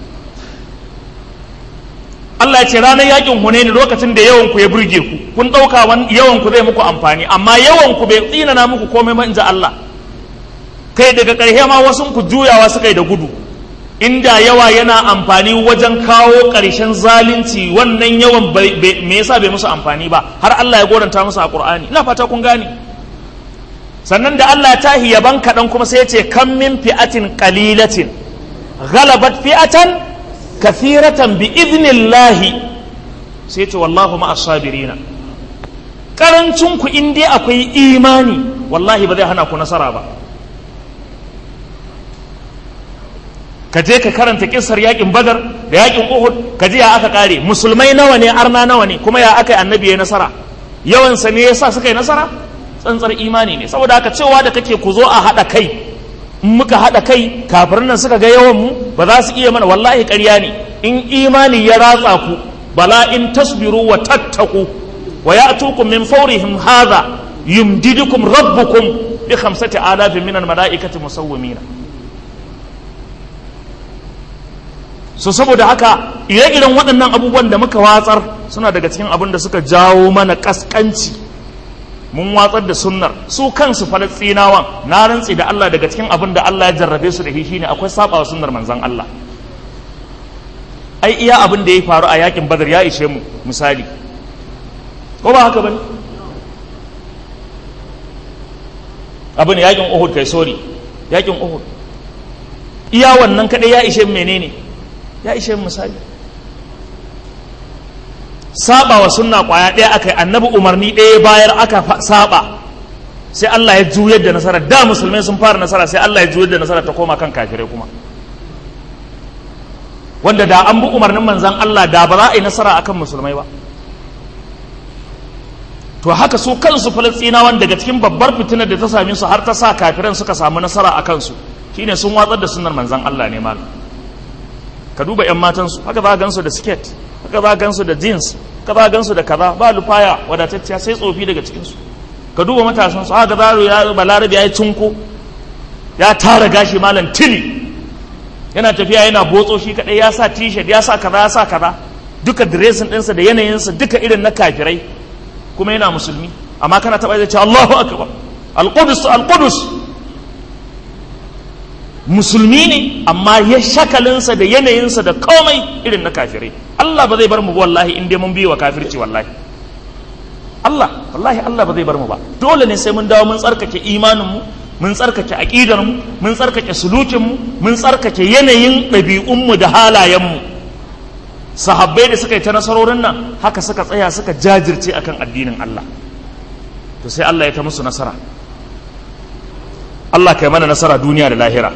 Allah ya ce ranar yakin hunaini lokacin da yawan ku ya burge ku kun ɗauka yawan ku zai muku amfani amma yawan ku bai tsinana muku komai ba inji Allah kai daga ƙarshe ma wasu ku juyawa suka yi da gudu inda yawa yana amfani wajen kawo ƙarshen zalunci wannan yawan me yasa bai musu amfani ba har Allah ya goranta musu a Qur'ani ina fata kun gane sannan da Allah ta yaban kaɗan kuma sai ya ce kan min fi'atin qalilatin ghalabat fi'atan kathiratan bi idnillahi sai ya ce wallahu ma'as sabirina karancin ku in dai akwai imani wallahi ba zai hana ku nasara ba ka je ka karanta kissar yakin badar da yakin uhud ka ji ya aka kare musulmai nawa ne arna nawa ne kuma ya aka yi annabi ya nasara yawansa ne yasa suka yi nasara tsantsar imani ne saboda haka cewa da kake ku zo a haɗa kai in muka haɗa kai kafirin nan suka ga yawan mu ba za su iya mana wallahi ƙarya ne in imani ya ratsa ku bala in tasbiru wa tattaku wa ya'tukum min fawrihim hadha yumdidukum rabbukum bi khamsati alafin min al-mala'ikati musawwimina so saboda haka ire-iren waɗannan abubuwan da muka watsar suna daga cikin abin da suka jawo mana ƙasƙanci mun watsar da sunnar su kansu falastinawan na rantsi da Allah daga cikin abin da Allah ya jarrabe su da shi shine akwai saba wa sunnar manzon Allah ai iya abin da ya faru a yakin badar ya ishe mu misali ko ba haka bane abin yakin uhud kai sorry yakin uhud iya wannan kadai ya ishe menene ya ishe misali saba wa sunna kwaya ɗaya aka yi annabi umarni ɗaya bayar aka saba sai Allah ya juyar da nasara da musulmai sun fara nasara sai Allah ya juyar da nasara ta koma kan kafirai kuma wanda da an bi umarnin manzan Allah da ba za a yi nasara akan musulmai ba to haka su kansu falastinawan daga cikin babbar fitinar da ta same su har ta sa kafiran suka samu nasara a kansu shine sun watsar da sunnar manzan Allah ne malam ka duba 'yan matansu haka za a gansu da siket haka za a gansu da jeans haka za a gansu da kaza ba lufaya wadatacciya sai tsofi daga cikinsu ka duba matasansu haka za ya balarabe ya yi cinko ya tara gashi malam tili yana tafiya yana botso shi kadai ya sa t-shirt ya sa kaza ya sa kaza duka dressing ɗinsa da yanayinsa duka irin na kafirai kuma yana musulmi amma kana taɓa zai ce Allahu akbar al-qudus al-qudus musulmi ne amma ya shakalinsa da yanayinsa da komai irin na kafirai Allah ba zai bar mu wallahi in dai mun biyo wa kafirci wallahi Allah wallahi Allah ba zai bar mu ba dole ne sai mun dawo mun tsarkake imanin mu mun tsarkake aqidar mu mun tsarkake sulukin mu mun tsarkake yanayin ɗabi'un mu da halayen mu sahabbai da suka yi ta nasarorin nan haka suka tsaya suka jajirce akan addinin Allah to sai Allah ya ta musu nasara Allah kai mana nasara duniya da lahira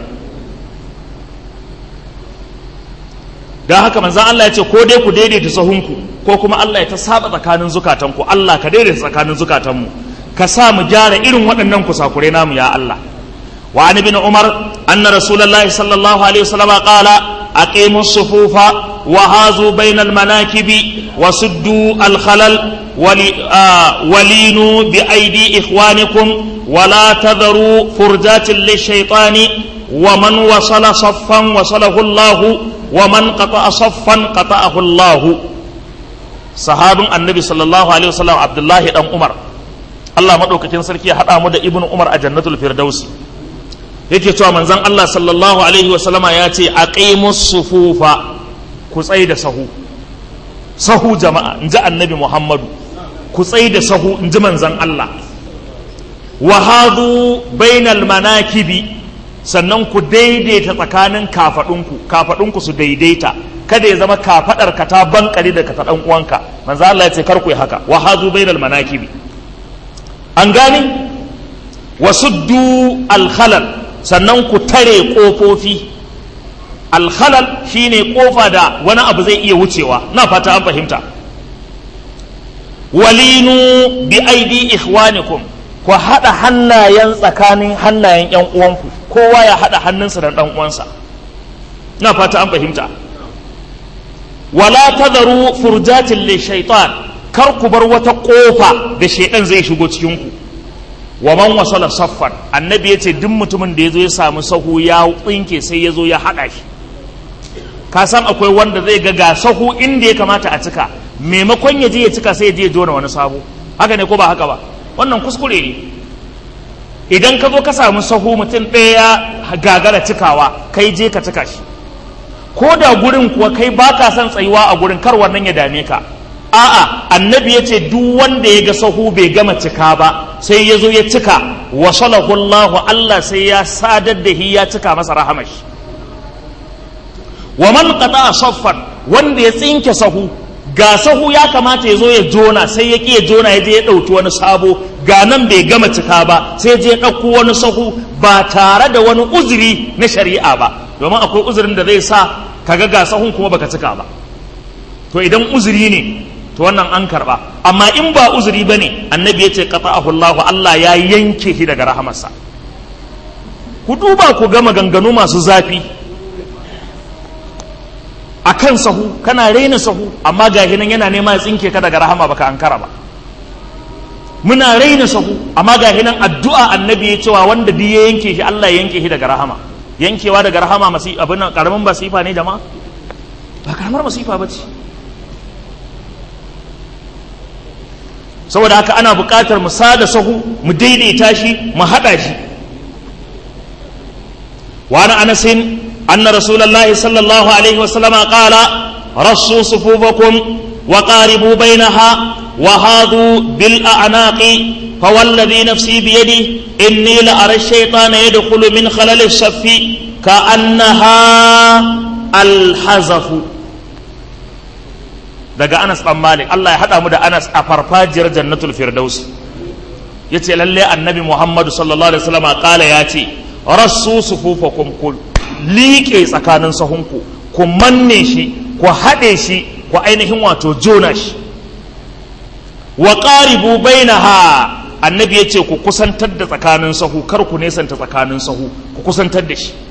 don haka manzan Allah ya ce ko dai ku daidaita sahunku ko kuma Allah ya ta saba tsakanin zukatanku Allah ka daidaita tsakanin zukatanmu ka sa mu gyara irin waɗannan kusakure namu ya Allah wa an ibn umar anna rasulullahi sallallahu alaihi wasallam qala aqimu sufufa wa hazu bainal manakibi wa suddu al khalal walinu bi aidi ikhwanikum ولا تذروا فرجات للشيطان ومن وصل صفا وصله الله ومن قطع صفا قطعه الله صحاب النبي صلى الله عليه وسلم عبد الله بن عمر Allah madaukakin sarki ya haɗa mu da Ibn Umar a Jannatul Firdausi yake cewa manzon Allah sallallahu alaihi wasallama ya ce aqimus sufufa ku tsai da sahu sahu jama'a inji annabi Muhammadu ku tsai da sahu inji manzon Allah wahadu bainal manakibi sannan ku daidaita tsakanin kafadunku kafadunku su daidaita kada ya zama kafadar ka ta bankare da ka ta dan uwanka manzo Allah ya ce kar ku yi haka wahadu bainal manakibi an gani wasuddu al khalal sannan ku tare kofofi alhalal shine kofa da wani abu zai iya wucewa na fata an fahimta walinu bi aidi ikhwanikum ku haɗa hannayen tsakanin hannayen yan uwanku kowa ya haɗa hannunsa da ɗan uwansa na fata an fahimta wala tadharu furjatin li shaitan kar ku bar wata kofa da shaidan zai shigo cikin ku wa man wasala saffan annabi yace duk mutumin da yazo ya samu sahu ya tsinke sai yazo ya haɗa shi ka san akwai wanda zai ga ga sahu inda ya kamata a cika maimakon ya je ya cika sai ya je ya jona wani sabo haka ne ko ba haka ba wannan kuskure ne idan ka zo ka samu sahu mutum ɗaya gagara cikawa kai je ka cika shi ko da gurin kuwa kai ba ka son tsayuwa a gurin kar wannan ya dame ka a'a annabi ya ce duk wanda ya ga sahu bai gama cika ba sai ya zo ya cika wa Allahu Allah sai ya sadar da hi ya cika masa rahamashi wa man qata saffan wanda ya tsinke sahu ga sahu ya kamata ya zo ya jona sai ya ƙi ya jona ya je ya ɗauki wani sabo ga nan bai gama cika ba sai je ya ɗauko wani sahu ba tare da wani uzuri na shari'a ba domin akwai uzurin da zai sa kaga ga sahun kuma baka cika ba to idan uzuri ne to wannan an karba amma in ba uzuri bane annabi ya ce qata'ahu Allah Allah ya yanke shi daga rahamarsa ku duba ku ga maganganu masu zafi a kan sahu kana raina sahu amma ga nan yana nema ya tsinke ka daga rahama baka ankara ba muna raina sahu amma ga nan addu'a annabi ya cewa wanda duk ya yanke shi Allah ya yanke shi daga rahama yankewa daga rahama masi abin karamin masifa ne jama'a ba karamar masifa ba ce saboda haka ana buƙatar mu sada sahu mu daidaita shi mu haɗa shi wa ana anasin أن رسول الله صلى الله عليه وسلم قال رصوا صفوفكم وقاربوا بينها وهاذوا بالأعناق فوالذي نفسي بيده إني لأرى الشيطان يدخل من خلل الصف كأنها الحزف daga Anas ɗan Malik Allah ya haɗa mu da Anas a farfajiyar Jannatul Firdaus yace lalle Annabi Muhammadu sallallahu alaihi wasallam kala ya ce rassu sufufakum kul liƙe tsakanin sahunku ku manne shi ku haɗe shi ku ainihin wato jona shi wa ƙaribu bainaha annabi ya ce ku kusantar da tsakanin sahu kar ku nesanta tsakanin sahu ku kusantar da shi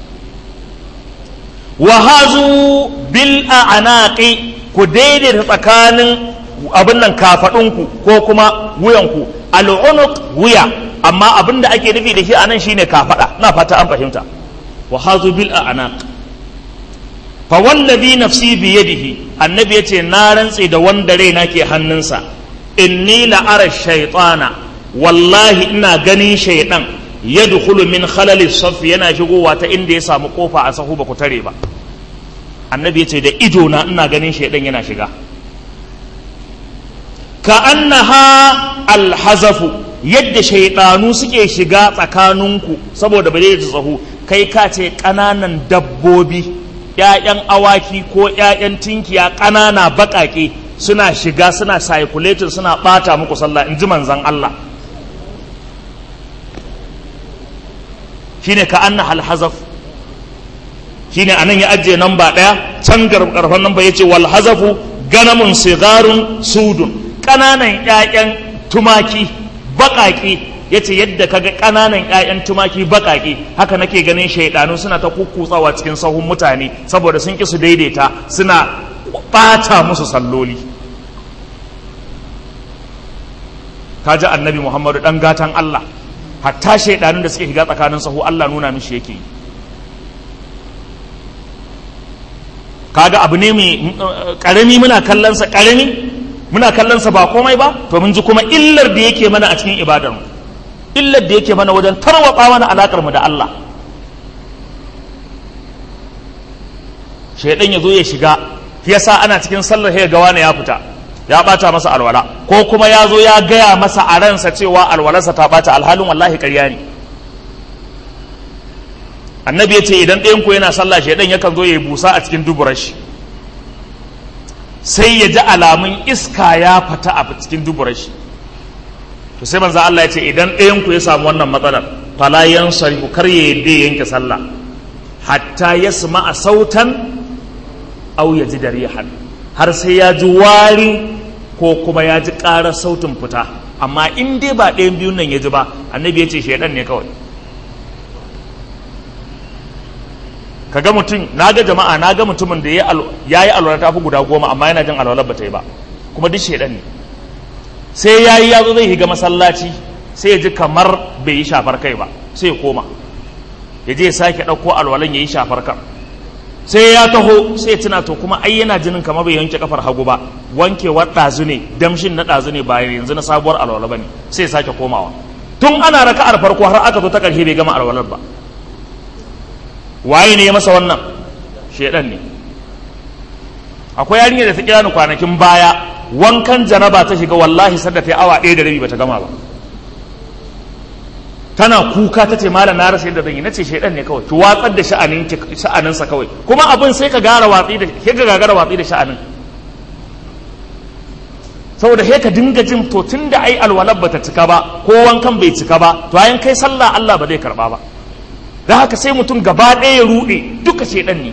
wa hazu bil a'naqi ku daidaita tsakanin abin nan kafadunku ko kuma wuyanku al'unuq wuya amma abin da ake nufi da shi anan shine kafada na fata an fahimta wa hazu bil a'naq fa wallazi nafsi bi yadihi annabi yace na rantse da wanda raina ke hannunsa inni la ara shaytana wallahi ina ganin shaydan yadkhulu min khalali saff yana shigowa ta inda ya samu kofa a sahu ba ku tare ba annabi yace da ido na ina ganin shaydan yana shiga ka annaha alhazafu yadda shaydanu suke shiga tsakaninku saboda ba zai tsaho kai ka ce ƙananan dabbobi ‘ya'yan awaki ko ‘ya'yan tinkiya ƙanana baƙaƙe suna shiga suna circulating suna ɓata muku sallah in ji manzan Allah shine ka anna alhazaf shine anan ya ajiye namba ɗaya can karfan namba ya ce wal hazafu ganamun sigarun sudun ƙananan ‘ya'yan tumaki baƙaƙe ya ce yadda kaga ƙananan 'ya'yan tumaki baƙaƙe haka nake ganin shaidanu suna ta kukkutsawa cikin sahun mutane saboda sun ƙi su daidaita suna ɓata musu salloli kaji annabi muhammadu ɗan gatan allah hatta shaidanun da suke shiga tsakanin sahu allah nuna mishi yake yi kaga abu ne mai ƙarami muna kallonsa ƙarami muna kallonsa ba komai ba to mun ji kuma illar da yake mana a cikin ibadarmu illar da yake mana wajen tarwatsa mana alakar mu da Allah shaidan ya zo ya shiga yasa ana cikin sallar ya ga wani ya fita ya bata masa alwala ko kuma ya zo ya gaya masa a ransa cewa alwalarsa ta bata alhalin wallahi ƙarya ne annabi ya ce idan ɗayan ku yana sallah shaidan yakan zo ya yi busa a cikin duburar shi sai ya ji alamun iska ya fita a cikin duburar shi to sai manzo Allah ya ce idan ɗayan ku ya samu wannan matsalar fala yansarifu kar ya yadda ya yanke sallah hatta yasma'a sautan aw yajid rihan har sai ya ji wari ko kuma ya ji ƙarar sautin fita amma in dai ba ɗayan biyun nan ya ji ba annabi ya ce shaidan ne kawai kaga mutum na ga jama'a na ga mutumin da ya yi alwala ta fi guda goma amma yana jin alwalar ba ta yi ba kuma duk shaidan ne sai ya yi yazo zai higa masallaci sai ya ji kamar bai yi shafar kai ba sai ya koma ya je ya sake ɗauko alwalan ya yi shafar kan sai ya taho sai ya tuna to kuma ai yana jinin kamar bai yanke kafar hagu ba wankewar ɗazu ne damshin na ɗazu ne bayan yanzu na sabuwar alwala ba ne sai ya sake komawa tun ana raka'ar farko har aka zo ta ƙarshe bai gama alwalar ba waye ne ya masa wannan shedan ne akwai yarinya da ta kira ni kwanakin baya wankan janaba ta shiga wallahi sadda ta yi awa ɗaya da rabi bata gama ba tana kuka ta ce malam na rasa yadda zan yi nace shedan ne kawai ki watsar da sha'anin sha'aninsa kawai kuma abin sai ka gara watsi da ke ga gagara watsi da sha'anin saboda he ka dinga jin to tunda ai alwalar bata cika ba ko wankan bai cika ba to ayan kai sallah Allah ba zai karba ba da haka sai mutum gaba ɗaya ya ruɗe duka shedan ne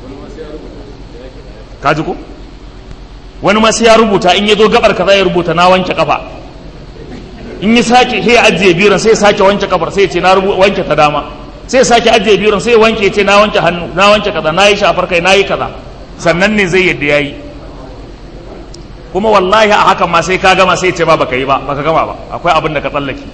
ka ji ko wani ma sai ya rubuta in ya zo gabar kaza ya rubuta na wanke kafa in ya sake sai ya ajiye biran sai ya sake wanke kafar sai ya ce na wanke ta dama sai ya sake ajiye biran sai ya wanke ya ce na wanke hannu na wanke kaza na yi shafar kai na yi kaza sannan ne zai yadda ya yi kuma wallahi a hakan ma sai ka gama sai ya ce ba baka yi ba baka gama ba akwai abin da ka tsallake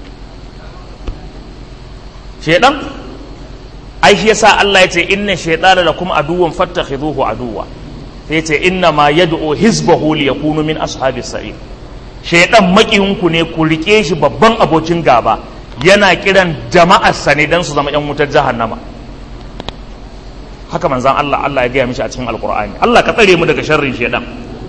shedan ai shi yasa Allah ya ce inna shaytana lakum aduwwan fattakhidhuhu aduwwa sai ya ce inna ma yad'u hizbahu liyakunu min ashabis sa'ir shaytan makiyinku ne ku rike shi babban abokin gaba yana kiran jama'arsa ne dan su zama yan wutar jahannama haka manzan Allah Allah ya gaya mishi a cikin alkur'ani Allah ka tsare mu daga sharrin shaytan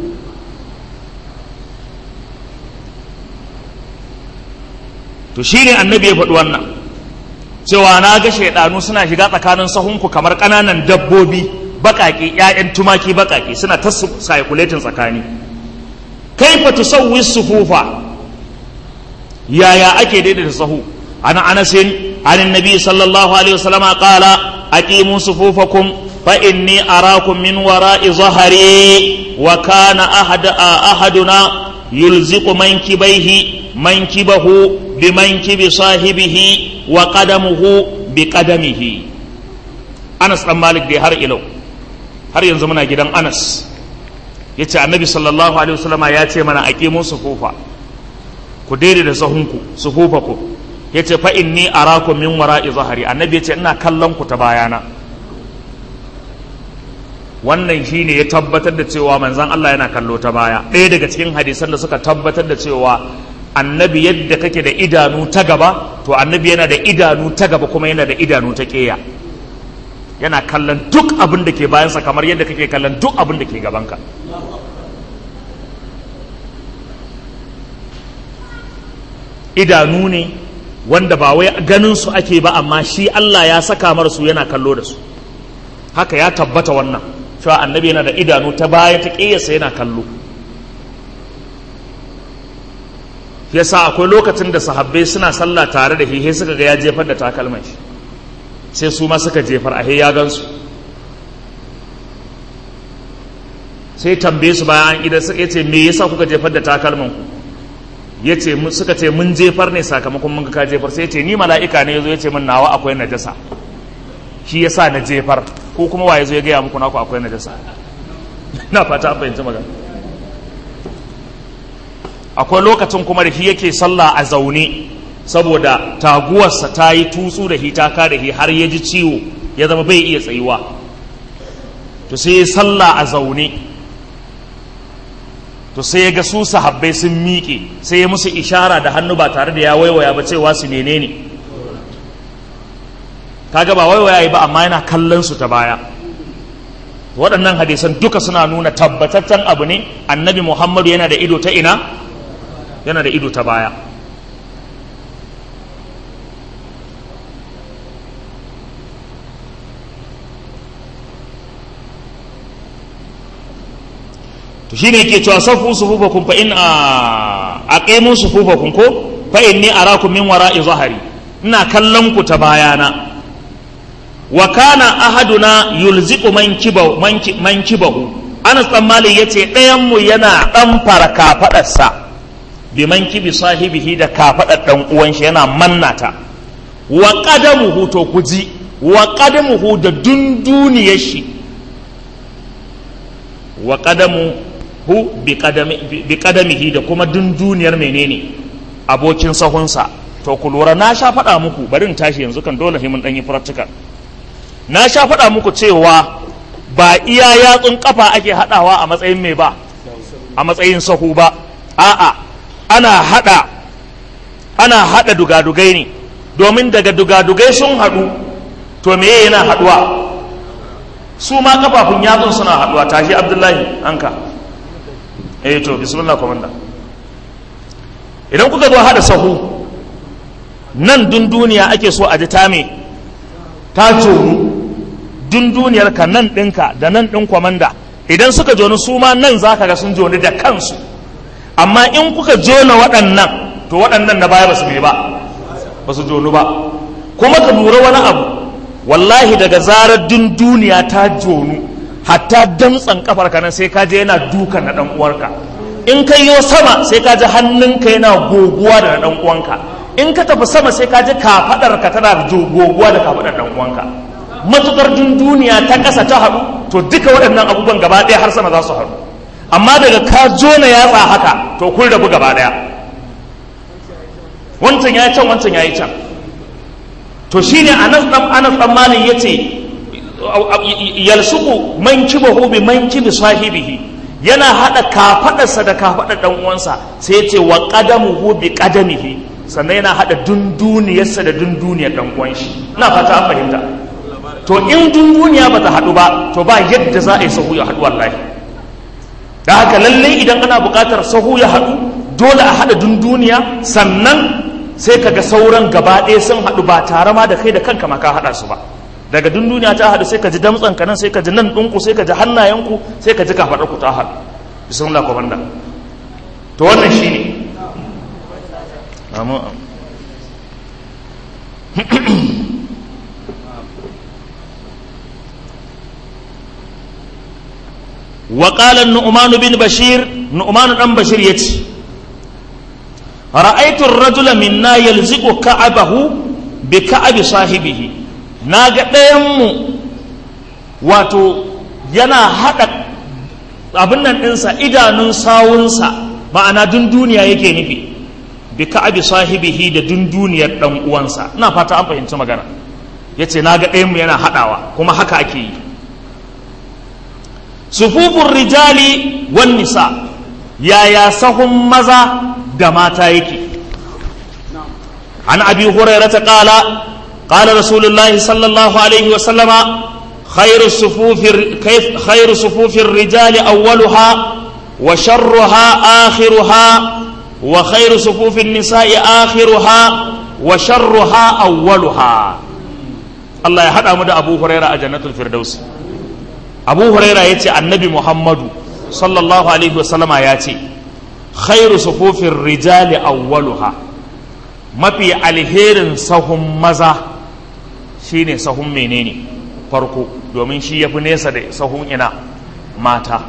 to shine annabi ya faɗi wannan cewa na ga shaidanu suna shiga tsakanin sahunku kamar ƙananan dabbobi baƙaƙe ƴaƴan tumaki baƙaƙe suna ta saikuletin tsakani kaifa tusawwi sufufa yaya ake daidaita sahu ana anasin an annabi sallallahu alaihi wasallam qala aqimu sufufakum fa inni arakum min wara'i zahari wa kana ahad ahaduna yulziqu mankibaihi mankibahu bimankibi sahibihi wa qadamuhu bi qadamihi Anas dan Malik dai har ilau har yanzu muna gidan Anas yace Annabi sallallahu alaihi wasallama ya ce mana aqimu sufufa ku daidai da sahunku sufufaku yace fa inni arakum min wara'i zahari Annabi yace ina kallon ku ta bayana wannan shine ya tabbatar da cewa manzon Allah yana kallo ta baya ɗaya daga cikin hadisan da suka tabbatar da cewa annabi yadda kake da idanu ta gaba to annabi yana da idanu ta gaba kuma yana da idanu ta ƙeya yana kallon duk abin da ke bayansa kamar yadda kake kallon duk abin da ke gabanka idanu ne wanda ba wai ganin su ake ba amma shi Allah ya saka mar su yana kallo da su haka ya tabbata wannan cewa annabi yana da idanu ta baya ta ƙeyarsa yana kallo yasa akwai lokacin da sahabbai suna sallah tare da hihe suka ga ya jefar da takalman shi sai su ma suka jefar a ya gansu sai tambaye su bayan an ida suka ce me yasa kuka jefar da takalman ku yace suka ce mun jefar ne sakamakon mun ka jefar sai yace ni mala'ika ne yazo yace min nawa akwai najasa shi yasa na jefar ko kuma wa yazo ya gaya muku naku akwai najasa na fata an fahimci magana akwai lokacin kuma da shi yake sallah a zaune saboda taguwarsa ta yi tutsu da shi ta ka da shi har ya ji ciwo ya zama bai iya tsayuwa to sai ya sallah a zaune to sai ya ga su sahabbai sun miƙe sai ya musu ishara da hannu ba tare da ya waiwaya ba cewa su menene kaga ba waiwaya ba amma yana kallon su ta baya waɗannan hadisan duka suna nuna tabbataccen abu ne annabi muhammadu yana da ido ta ina yana da ido ta baya to shine yake cewa safu sufufakum fa in aqimu sufufakum ko fa inni arakum min wara'i zahari ina kallon ku ta bayana wa kana ahaduna yulziqu mankibahu mankibahu Anas dan Malik yace ɗayan mu yana dan fara kafadarsa bi mankibi sahibihi da kafadar dan uwan shi yana mannata wa qadamuhu to kuji wa qadamuhu da dunduniyar shi wa qadamuhu bi qadami bi qadamihi da kuma dunduniyar menene abokin sahunsa to ku lura na sha faɗa muku bari in tashi yanzu kan dole mun ɗan yi practical na sha faɗa muku cewa ba iya yatsun kafa ake haɗawa a matsayin mai ba a matsayin sahu ba a'a ana haɗa ana haɗa dugadugai ne domin daga dugadugai sun haɗu to me yana haɗuwa su ma kafafun yatsun suna haɗuwa tashi abdullahi anka eh to bismillah komanda idan kuka zo haɗa sahu nan dunduniya ake so a ji ta me ta jonu dunduniyar ka nan ɗinka da nan ɗin kwamanda idan suka joni su ma nan za ka ga sun joni da kansu amma in kuka jona waɗannan to waɗannan na baya ba su ba ba su jonu ba kuma ka lura wani abu wallahi daga zarar dunduniya ta jonu hatta damtsan kafar ka nan sai ka je yana dukan na ɗan uwarka in ka yi sama sai ka ji hannunka yana goguwa da na ɗan uwanka in ka tafi sama sai ka ji kafadar ka tana goguwa da kafadar dan uwanka matukar duniya ta kasa ta haɗu to duka waɗannan abubuwan gaba ɗaya har sama za su haɗu amma daga ka jona yatsa haka to kun rabu gaba ɗaya wancan ya can wancan ya yi can to shine anas dan anas dan malin yace yalsuku mankibahu bi mankibi sahibihi yana hada kafadarsa da kafadar dan uwansa sai yace wa qadamuhu bi qadamihi sannan yana haɗa dunduniyarsa da dunduniyar ɗan uwan shi ina fata an fahimta to in dunduniya ba ta haɗu ba to ba yadda za a yi sahu ya haɗu wallahi da haka lallai idan ana buƙatar sahu ya haɗu dole a haɗa dunduniya sannan sai ka ga sauran gaba ɗaya sun haɗu ba tare ma da kai da kanka ma ka haɗa su ba daga dunduniya ta haɗu sai ka ji damtsan ka nan sai ka ji nan ɗinku sai ka ji hannayenku sai ka ji kafaɗarku ta haɗu bismillah komanda to wannan shine amin وقال النعمان بن بشير نعمان بن بشير يتي رأيت الرجل منا يلزق كعبه بكعب صاحبه ناغا ديمو واتو yana haɗa abin nan ɗinsa idanun sawunsa ma'ana dun duniya yake nufi bi ka'abi sahibihi da dunduniyar dan uwansa ina fata an fahimci magana yace na ga ɗayan mu yana haɗawa kuma haka ake yi sufufun rijali wan nisa yaya sahun maza da mata yake an abi hurairata qala qala rasulullahi sallallahu alaihi wa sallama خير الصفوف كيف خير صفوف الرجال أولها وشرها آخرها وخير صفوف النساء آخرها وشرها أولها الله يحدى مدى أبو هريرة جنة الفردوس أبو هريرة يتي النبي محمد صلى الله عليه وسلم ياتي خير صفوف الرجال أولها ما في الهير سهم مزا shine sahun menene farko domin shi ya fi nesa da sahun ina mata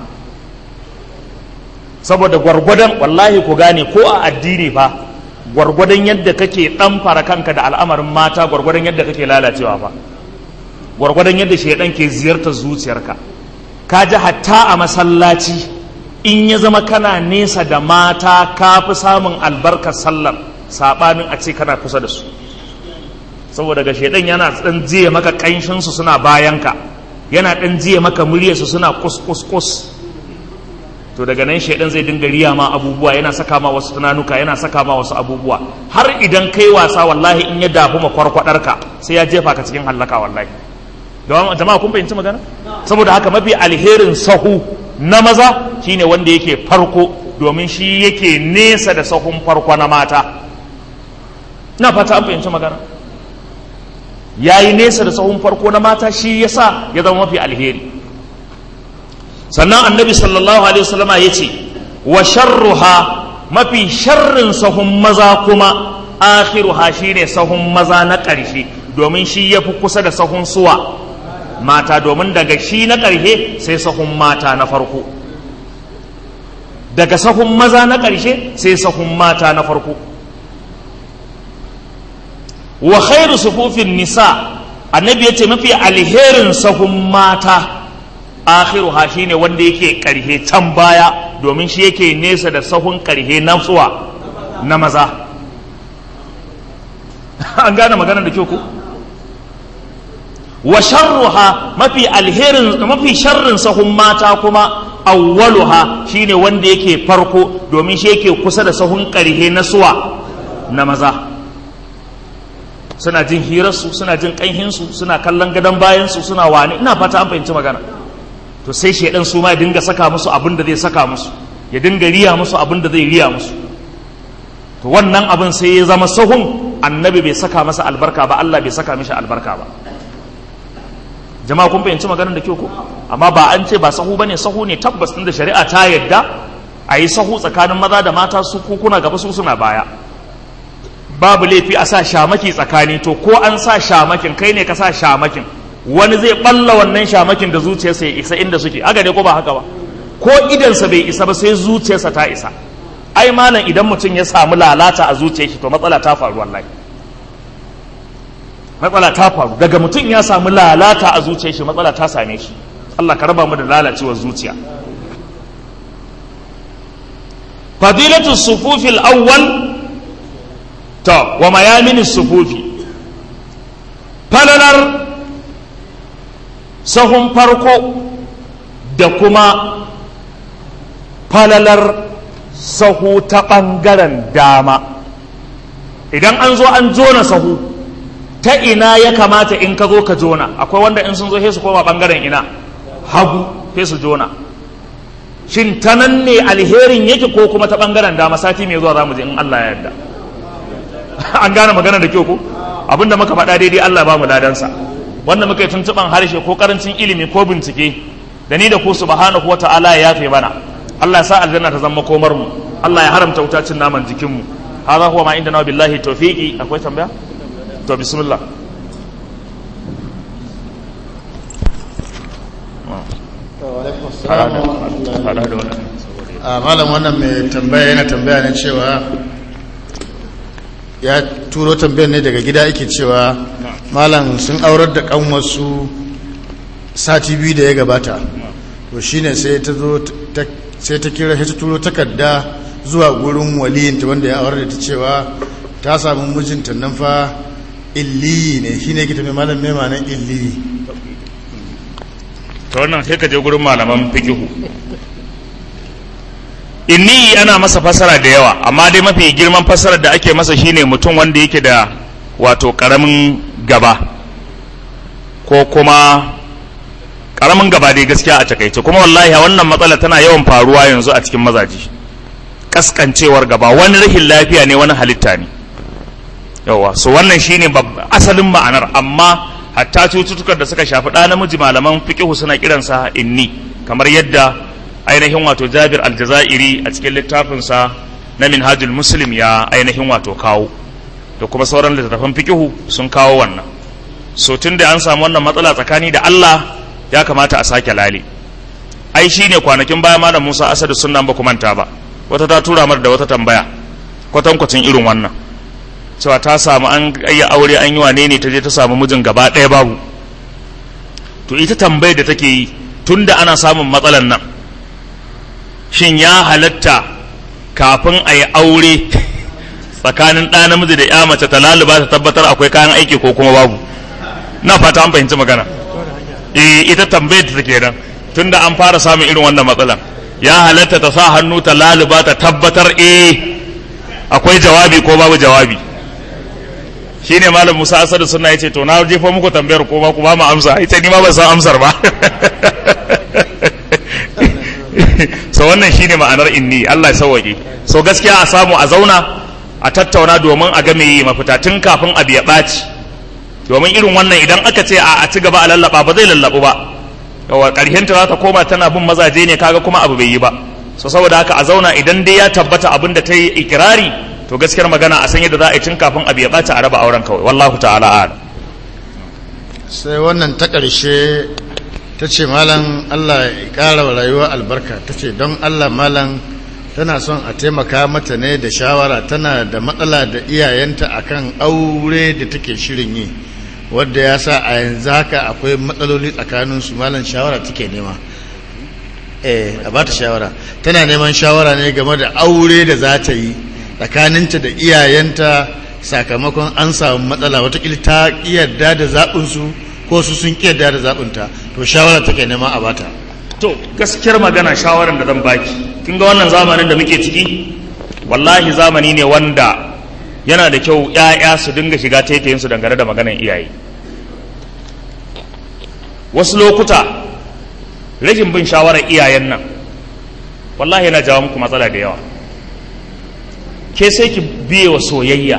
saboda gwargwadon wallahi ku gane ko a addini fa gwargwadon yadda kake dan fara kanka da al'amarin mata gwargwadon yadda kake lalacewa fa gwargwadon yadda shaidan ke ziyartar zuciyarka ka ji hatta a masallaci in ya zama kana nesa da mata ka fi samun albarkar sallar saɓanin a ce kana kusa da su saboda ga shaidan yana ɗan jiye maka ƙanshinsu suna bayanka yana ɗan jiye maka muryarsu suna kus to daga nan shaidan zai dinga riya ma abubuwa yana saka ma wasu tunanuka yana saka ma wasu abubuwa har idan kai wasa wallahi in ya dafu ma kwarkwadarka sai ya jefa ka cikin hallaka wallahi don jama'a kun fahimci magana saboda haka mafi alherin sahu na maza shine wanda yake farko domin shi yake nesa da sahun farko na mata ina fata an fahimci magana yayi nesa da sahun farko na mata shi yasa ya zama mafi alheri sannan annabi sallallahu alaihi wasallama ya ce wa sharruha mafi sharrin sahun maza kuma akhiruha shine sahun maza na ƙarshe domin shi ya fi kusa da sahun suwa mata domin daga shi na ƙarshe sai sahun mata na farko daga sahun maza na ƙarshe sai sahun mata na farko wa khairu sufufin nisa annabi ya ce mafi alherin sahun mata akhiruha shine wanda yake ƙarshe can baya domin shi yake nesa da sahun ƙarshe na suwa na maza an gane maganar da kyau ku wa sharruha mafi alherin mafi sharrin sahun mata kuma awwaluha shine wanda yake farko domin shi yake kusa da sahun ƙarhe na suwa na maza suna jin hirarsu suna jin ƙanhinsu suna kallon gadon bayansu suna wani ina fata an fahimci magana to sai shaidan su ma ya dinga saka musu abin da zai saka musu ya dinga riya musu abin da zai riya musu to wannan abin sai ya zama sahun annabi bai saka masa albarka ba Allah bai saka mishi albarka ba jama'a kun fahimci maganar da kyau ko amma ba an ce ba sahu bane sahu ne tabbas din da shari'a ta yadda a yi sahu tsakanin maza da mata su kuna gaba su suna baya babu laifi a sa shamaki tsakani to ko an sa shamakin kai ne ka sa shamakin wani zai balla wannan shamakin da zuciyarsa ya isa inda suke aga ne ko ba haka ba ko idansa bai isa ba sai zuciyarsa ta isa ai malam idan mutum ya samu lalata a zuciyar shi to matsala ta faru wallahi matsala ta faru daga mutum ya samu lalata a zuciyar shi matsala ta same shi Allah ka raba mu da lalacewar zuciya fadilatu sufufil awwal to wa mayamin sufufi falalar sahun farko da kuma falalar sahu ta ɓangaren dama idan an zo an jona sahu ta ina ya kamata in ka zo ka jona akwai wanda in sun zo su koma ɓangaren ina hagu sai su jona shin ta nan ne alherin yake ko kuma ta ɓangaren dama sati mai zuwa za mu je in Allah ya yarda an gane magana da kyau ko abinda muka faɗa daidai Allah ba mu ladansa wanda muka yi tuntuɓan harshe ko karancin ilimi ko bincike da ni da ku subhanahu wa ta'ala ya yafe mana Allah ya sa aljanna ta zama komar mu Allah ya haramta wutacin naman jikin mu hadha huwa ma indana billahi tawfiqi akwai tambaya to bismillah malam wannan mai tambaya yana tambaya ne cewa ya turo tambayar ne daga gida yake cewa malam sun aurar da kanwarsu sati biyu da ya gabata to shine sai ta zo sai ta kira ta turo takarda zuwa gurin waliyinta wanda ya aurar da ta cewa ta samu mijinta nan fa illi ne shine ke tambayar malam mai manan illi ta wannan sai ka je gurin malaman fikihu inni ana masa fasara da yawa amma dai mafi girman fasarar da ake masa shine mutum wanda yake da wato karamin gaba ko kuma karamin gaba dai gaskiya a takaice kuma wallahi wannan matsala tana yawan faruwa yanzu a cikin mazaji kaskancewar gaba wani rashin lafiya ne wani halitta ne yawa so wannan shine asalin ma'anar amma hatta cututtukan da suka shafi ɗa namiji malaman fiqihu suna kiransa inni kamar yadda ainihin wato jabir aljazairi a cikin littafinsa na minhajul muslim ya ainihin wato kawo da kuma sauran littattafan fikihu sun kawo wannan so tun da an samu wannan matsala tsakani da Allah ya kamata a sake lale ai shine kwanakin baya malam Musa Asadu sunnan ba manta ba wata ta tura mar da wata tambaya kwatankwacin irin wannan cewa ta samu an yi aure an yi wane ne ta je ta samu mijin gaba ɗaya babu to ita tambayar da take yi tunda ana samun matsalan nan shin ya halatta kafin a yi aure tsakanin ɗa namiji da ya mace ta laluba ta tabbatar akwai kayan aiki ko kuma babu na fata an fahimci magana eh ita tambayar ta take nan tunda an fara samun irin wannan matsalan ya halatta ta sa hannu ta laluba ta tabbatar eh akwai jawabi ko babu jawabi shine malam Musa Asadu suna yace to na jefa muku tambayar ko ba ku ba mu amsa ita ni ma ban san amsar ba so wannan shine ma'anar inni Allah ya sauwaƙe so gaskiya a samu a zauna a tattauna domin a ga me mafita tun kafin abu ya ɓaci domin irin wannan idan aka ce a ci gaba a lallaba ba zai lallabu ba yawa ƙarshen ta za ta koma tana bin mazaje ne kaga kuma abu bai yi ba so saboda haka a zauna idan dai ya tabbata abin da ta yi ikirari to gaskiyar magana a san yadda za a yi tun kafin abu ya ɓaci a raba auren kawai wallahu ta'ala a'lam sai wannan ta ƙarshe ta ce malam allah ya ƙara wa rayuwa albarka ta ce don allah malam tana son a taimaka mata ne da shawara tana da matsala da iyayenta akan aure da take shirin yi wadda ya sa a yanzu haka akwai matsaloli tsakaninsu malam shawara take nema eh a ba ta shawara tana neman shawara ne game da aure da za ta yi tsakaninta da iyayenta sakamakon an samu matsala watakila ta yarda da zaɓinsu ko su sun yarda da zaɓinta to shawara take nema a bata to gaskiyar magana shawarar da zan baki kin ga wannan zamanin da muke ciki wallahi zamani ne wanda yana da kyau ƴaƴa su dinga shiga taitayin su dangane da maganar iyaye wasu lokuta rashin bin shawarar iyayen nan wallahi yana jawo muku matsala da yawa ke sai ki biye wa soyayya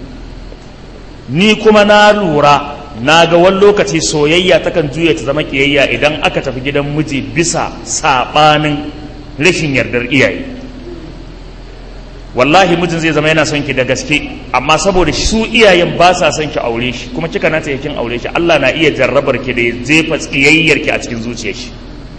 ni kuma na lura na ga wani lokaci soyayya takan juya ta zama kiyayya idan aka tafi gidan miji bisa saɓanin rashin yardar iyaye wallahi mijin zai zama yana son ki da gaske amma saboda su iyayen ba sa son ki aure shi kuma kika na ta kin aure shi Allah na iya jarrabar ki da ya jefa tsiyayyar ki a cikin zuciyar shi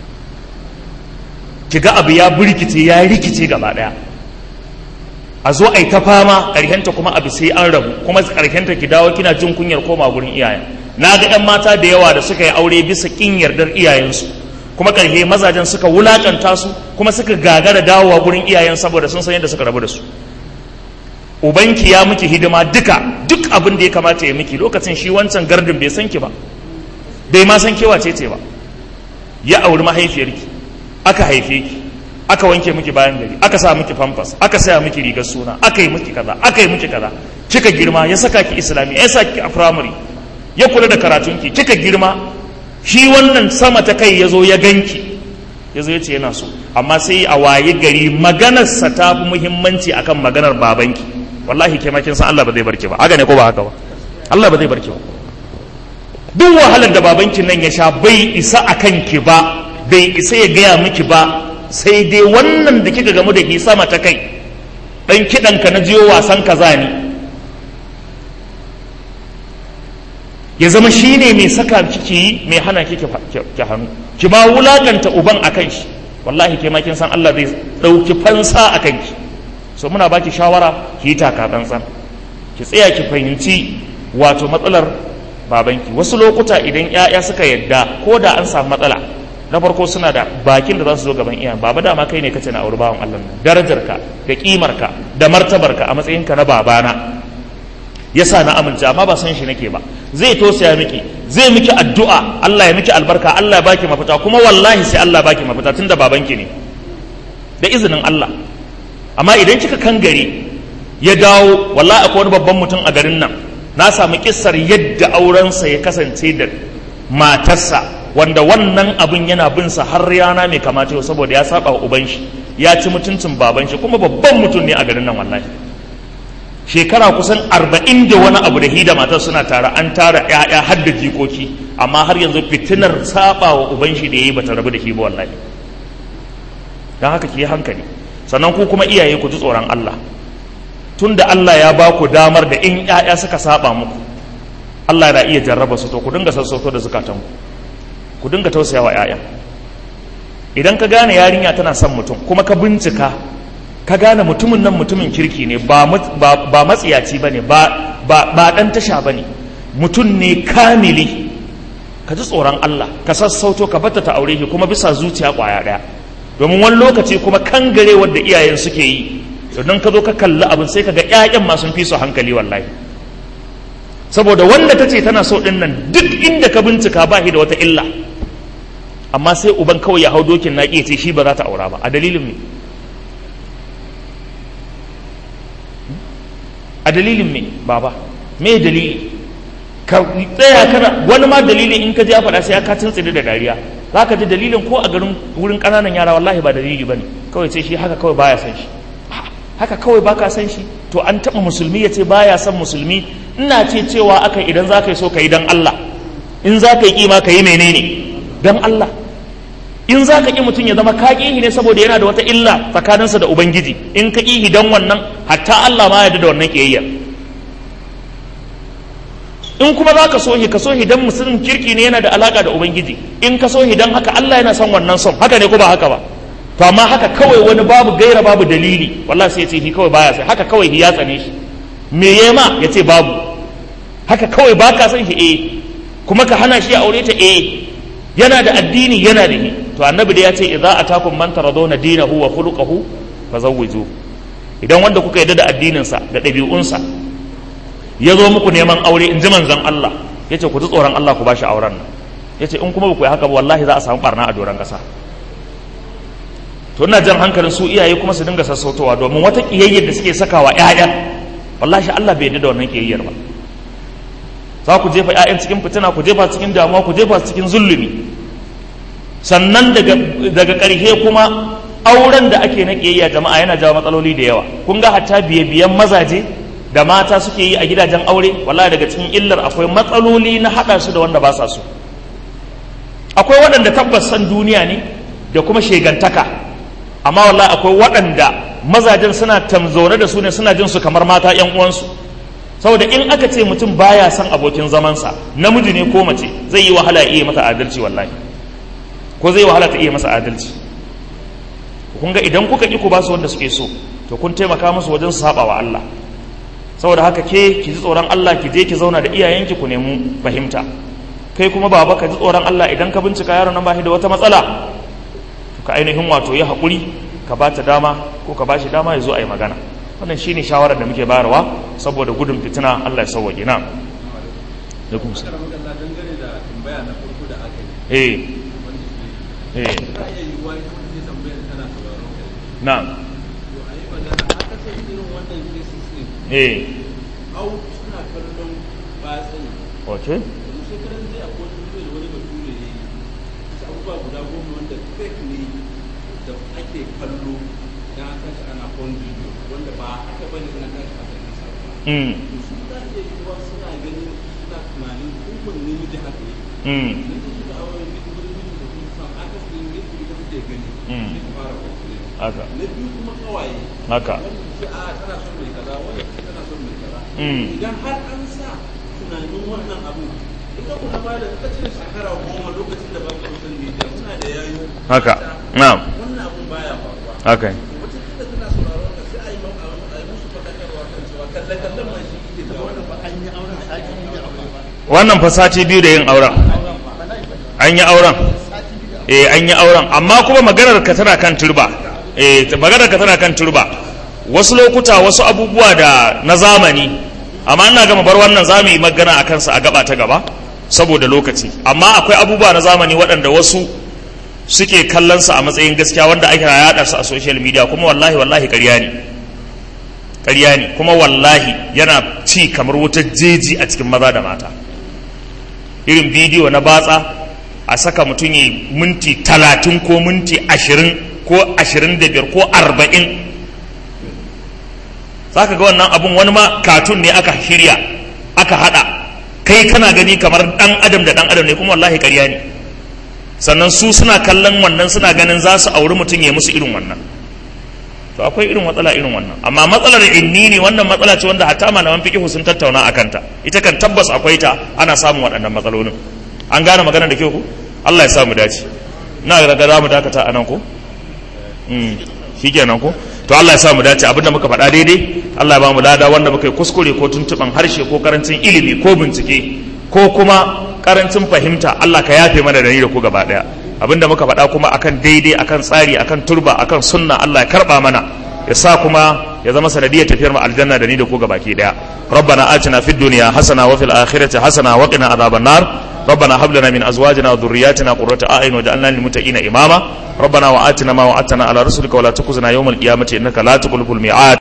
ki ga abu ya burkice ya rikice gaba daya a zo a yi ta fama ƙarshenta kuma abu sai an rabu kuma ƙarshenta ki dawo kina jin kunyar koma gurin iyayen na ga 'yan mata da yawa da suka yi aure bisa ƙin yardar iyayensu kuma ƙarshe mazajen suka wulaƙanta su kuma suka gagara dawowa gurin iyayen saboda sun san yadda suka rabu da su ubanki ya miki hidima duka duk abin da ya kamata ya miki lokacin shi wancan gardin bai san ki ba bai ma san kewa ce ba ya auri mahaifiyarki aka haife ki aka wanke miki bayan gari aka sa miki famfas aka saya miki rigar suna aka yi miki kaza aka yi miki kaza kika girma ya saka ki islami ya saki a primary ya kula da karatunki kika girma shi wannan sama ta kai ya zo ya ganki ya zo ya ce yana so amma sai a waye gari maganarsa ta fi muhimmanci akan maganar babanki wallahi ke kin san Allah ba zai barki ba haka ne ko ba haka ba Allah ba zai barki ba duk wahalar da babanki nan ya sha bai isa akan ki ba bai isa ya gaya miki ba sai dai wannan da kika gamu da shi sama ta kai dan kiɗanka na jiyo wasan kaza ne ya zama shi ne mai saka kike yi mai hana kike ki hannu ki ma wulakanta uban a kan shi wallahi ke kin san Allah zai ɗauki fansa a kanki so muna baki shawara ki yi taka tsantsan ki tsaya ki fahimci wato matsalar babanki wasu lokuta idan 'ya'ya suka yadda ko da an samu matsala na farko suna da bakin da za su zo gaban iyayen baba dama kai ne kace na auri bawan Allah nan darajarka da kimarka da martabarka a matsayinka na babana yasa na amince amma ba san shi nake ba zai tosaya miki zai miki addu'a Allah ya miki albarka Allah ya baki mafita kuma wallahi sai Allah ya baki mafita tunda babanki ne da izinin Allah amma idan kika kangare ya dawo wallahi akwai wani babban mutum a garin nan na samu kissar yadda aurensa ya kasance da matarsa wanda wannan abin yana bin sa har yana mai kamata yau saboda ya saba wa uban shi ya ci mutuncin baban shi kuma babban mutum ne a garin nan wallahi shekara kusan arba'in da wani abu da hida matar suna tare an tara ƴaƴa har da jikoki amma har yanzu fitinar saba wa uban shi da yayi bata rabu da shi ba wallahi dan haka ki hankali sannan ku kuma iyaye ku ji tsoron Allah tunda Allah ya ba ku damar da in ƴaƴa suka saba muku Allah na iya jarraba su to ku dinga sassauto da zukatanku ku dinga tausaya wa 'ya'ya idan ka gane yarinya tana son mutum kuma ka bincika ka gane mutumin nan mutumin kirki ne ba matsiyaci ba ne ba ɗan tasha ba ne mutum ne kamili ka ji tsoron Allah ka sassauto ka bata ta aure shi kuma bisa zuciya ƙwaya ɗaya domin wani lokaci kuma kangare wadda iyayen suke yi don ka zo ka kalli abin sai ka ga 'ya'yan ma sun fi su hankali wallahi saboda wanda ta ce tana so ɗin nan duk inda ka bincika ba shi da wata illa amma sai uban kawai ya hau dokin na ce shi ba za ta aura ba a dalilin me a dalilin me baba me dalili ka tsaya kana wani ma dalili in ka je a faɗa sai ka tuntsiri da dariya za ka ji dalilin ko a garin wurin ƙananan yara wallahi ba dalili ba ne kawai sai shi haka kawai baya san shi haka kawai baka san shi to an taɓa musulmi ya ce baya san musulmi ina ce cewa aka idan za ka yi so ka yi don Allah in za ka yi kima ka yi menene don Allah in za ka ƙi mutum ya zama ka ƙihi ne saboda yana da wata illa tsakaninsa da ubangiji in ka ƙihi don wannan hatta Allah ma yarda da wannan ƙiyayya in kuma za ka so shi ka so shi dan musulun kirki ne yana da alaka da ubangiji in ka so shi dan haka Allah yana son wannan son haka ne ko ba haka ba to amma haka kawai wani babu gaira babu dalili wallahi sai ya ce shi kawai baya sai haka kawai ya tsane shi me ya ma ya ce babu haka kawai ba ka son shi eh kuma ka hana shi ya aure ta eh yana da addini yana da ni to annabi da ya ce idza atakum man taradawna dinahu wa khuluquhu fazawwiju idan wanda kuka yarda da addinin sa da ɗabi'unsa ya zo muku neman aure in ji manzon Allah yace ku ji tsoron Allah ku bashi auren nan yace in kuma ba ku yi haka ba wallahi za a samu barna a doron kasa to ina jan hankalin su iyaye kuma su dinga sassautowa domin wata kiyayyar da suke sakawa ƴaƴan wallahi Allah bai yarda da wannan kiyayyar ba za ku jefa ƴaƴan cikin fitina ku jefa cikin damuwa ku jefa cikin zulumi sannan daga daga ƙarshe kuma auren da ake na kiyayya jama'a yana jawo matsaloli da yawa kun ga hatta biye biyan mazaje da mata suke yi a gidajen aure wallahi daga cikin illar akwai matsaloli na haɗa su da wanda ba sa so akwai waɗanda tabbas san duniya ne da kuma shegantaka amma wallahi akwai waɗanda mazajen suna tamzaune da su ne suna jin su kamar mata yan uwansu saboda in aka ce mutum baya son abokin zamansa namiji ne ko mace zai yi wahala ya iya masa adalci wallahi ko zai wahala ta iya masa adalci kun ga idan kuka ki ku ba su wanda suke so to kun taimaka musu wajen saba wa Allah saboda haka ke ki ji tsoron Allah ki je ki zauna da iyayenki ku nemi fahimta kai kuma baba ka ji tsoron Allah idan ka bincika yaron nan ba shi da wata matsala to ka ainihin wato yi haƙuri ka ba ta dama ko ka ba shi dama ya zo a yi magana wannan shi ne shawarar da muke bayarwa saboda gudun fitina Allah ya sauwaƙe na da kuma sa eh eh na eh au suna kallon batsayi okay shekaran zai akwai wani da wani bature ne wasu abubuwa guda goma wanda fake ne da ake kallo dan aka shi ana phone video wanda ba haka bane ina kan shi aka nisa ba mm to su da ke yiwuwa suna ganin suna tunanin hukun namiji haka ne mm idan ta shiga auren duk wani miji da kuma san aka su yin yadda ita take gani Mm. sai ta fara kwakwale haka na biyu kuma kawaye haka wanda ce a tana son mai kaza wanda ce tana son mai kaza Mm. idan har an sa tunanin wannan abu ita kuma ba da ta ce shekara goma lokacin da ba ka san media suna da yayo haka na'am wannan abun baya faruwa haka wata kila tana sauraron ka sai a yi mau- a yi musu faɗakarwa kan cewa kalle kallon ma shi ke da wannan ba an yi auren sati biyu da aure ba wannan fa sati biyu da yin auren an yi auren eh an yi auren amma kuma maganar ka tana kan turba eh ta- maganar ka tana kan turba wasu lokuta wasu abubuwa da na zamani amma ina gama bar wannan za mu yi magana a kansa a gaba ta gaba saboda lokaci amma akwai abubuwa na zamani waɗanda wasu suke kallon sa a matsayin gaskiya wanda ake yaɗa su a social media kuma wallahi wallahi ƙarya ne ƙarya ne kuma wallahi yana ci kamar wutar jeji a cikin maza da mata irin bidiyo na batsa a saka mutum yi minti talatin ko minti ashirin ko ashirin da biyar ko arba'in za ka ga wannan abun wani ma katun ne aka shirya aka hada kai kana gani kamar dan adam da dan adam ne kuma wallahi ƙarya ne sannan su suna kallon wannan suna ganin za su auri mutum ya musu irin wannan to akwai irin matsala irin wannan amma matsalar inni ne wannan matsala ce wanda hatta malaman fiqh sun tattauna akan ta ita kan tabbas akwai ta ana samun waɗannan matsalolin an gane magana da kyau ku Allah ya sa mu dace na ga za mu dakata anan ko mm shikenan ko to Allah ya sa mu dace abinda muka faɗa daidai Allah ya ba mu lada wanda muka yi kuskure ko tuntuban harshe ko karancin ilimi ko bincike ko kuma karancin fahimta Allah ka yafe mana da ni da ku gaba daya abinda muka faɗa kuma akan daidai akan tsari akan turba akan sunna Allah ya karba mana ya sa kuma ya zama sanadiyar tafiyar mu aljanna da ni da ku gabaki daya rabbana atina fid dunya hasana wa fil akhirati hasana wa qina adhaban nar ربنا هب لنا من ازواجنا وذرياتنا قرة اعين واجعلنا للمتقين اماما ربنا واتنا ما وعدتنا على رسلك ولا تخزنا يوم القيامه انك لا تخلف الميعاد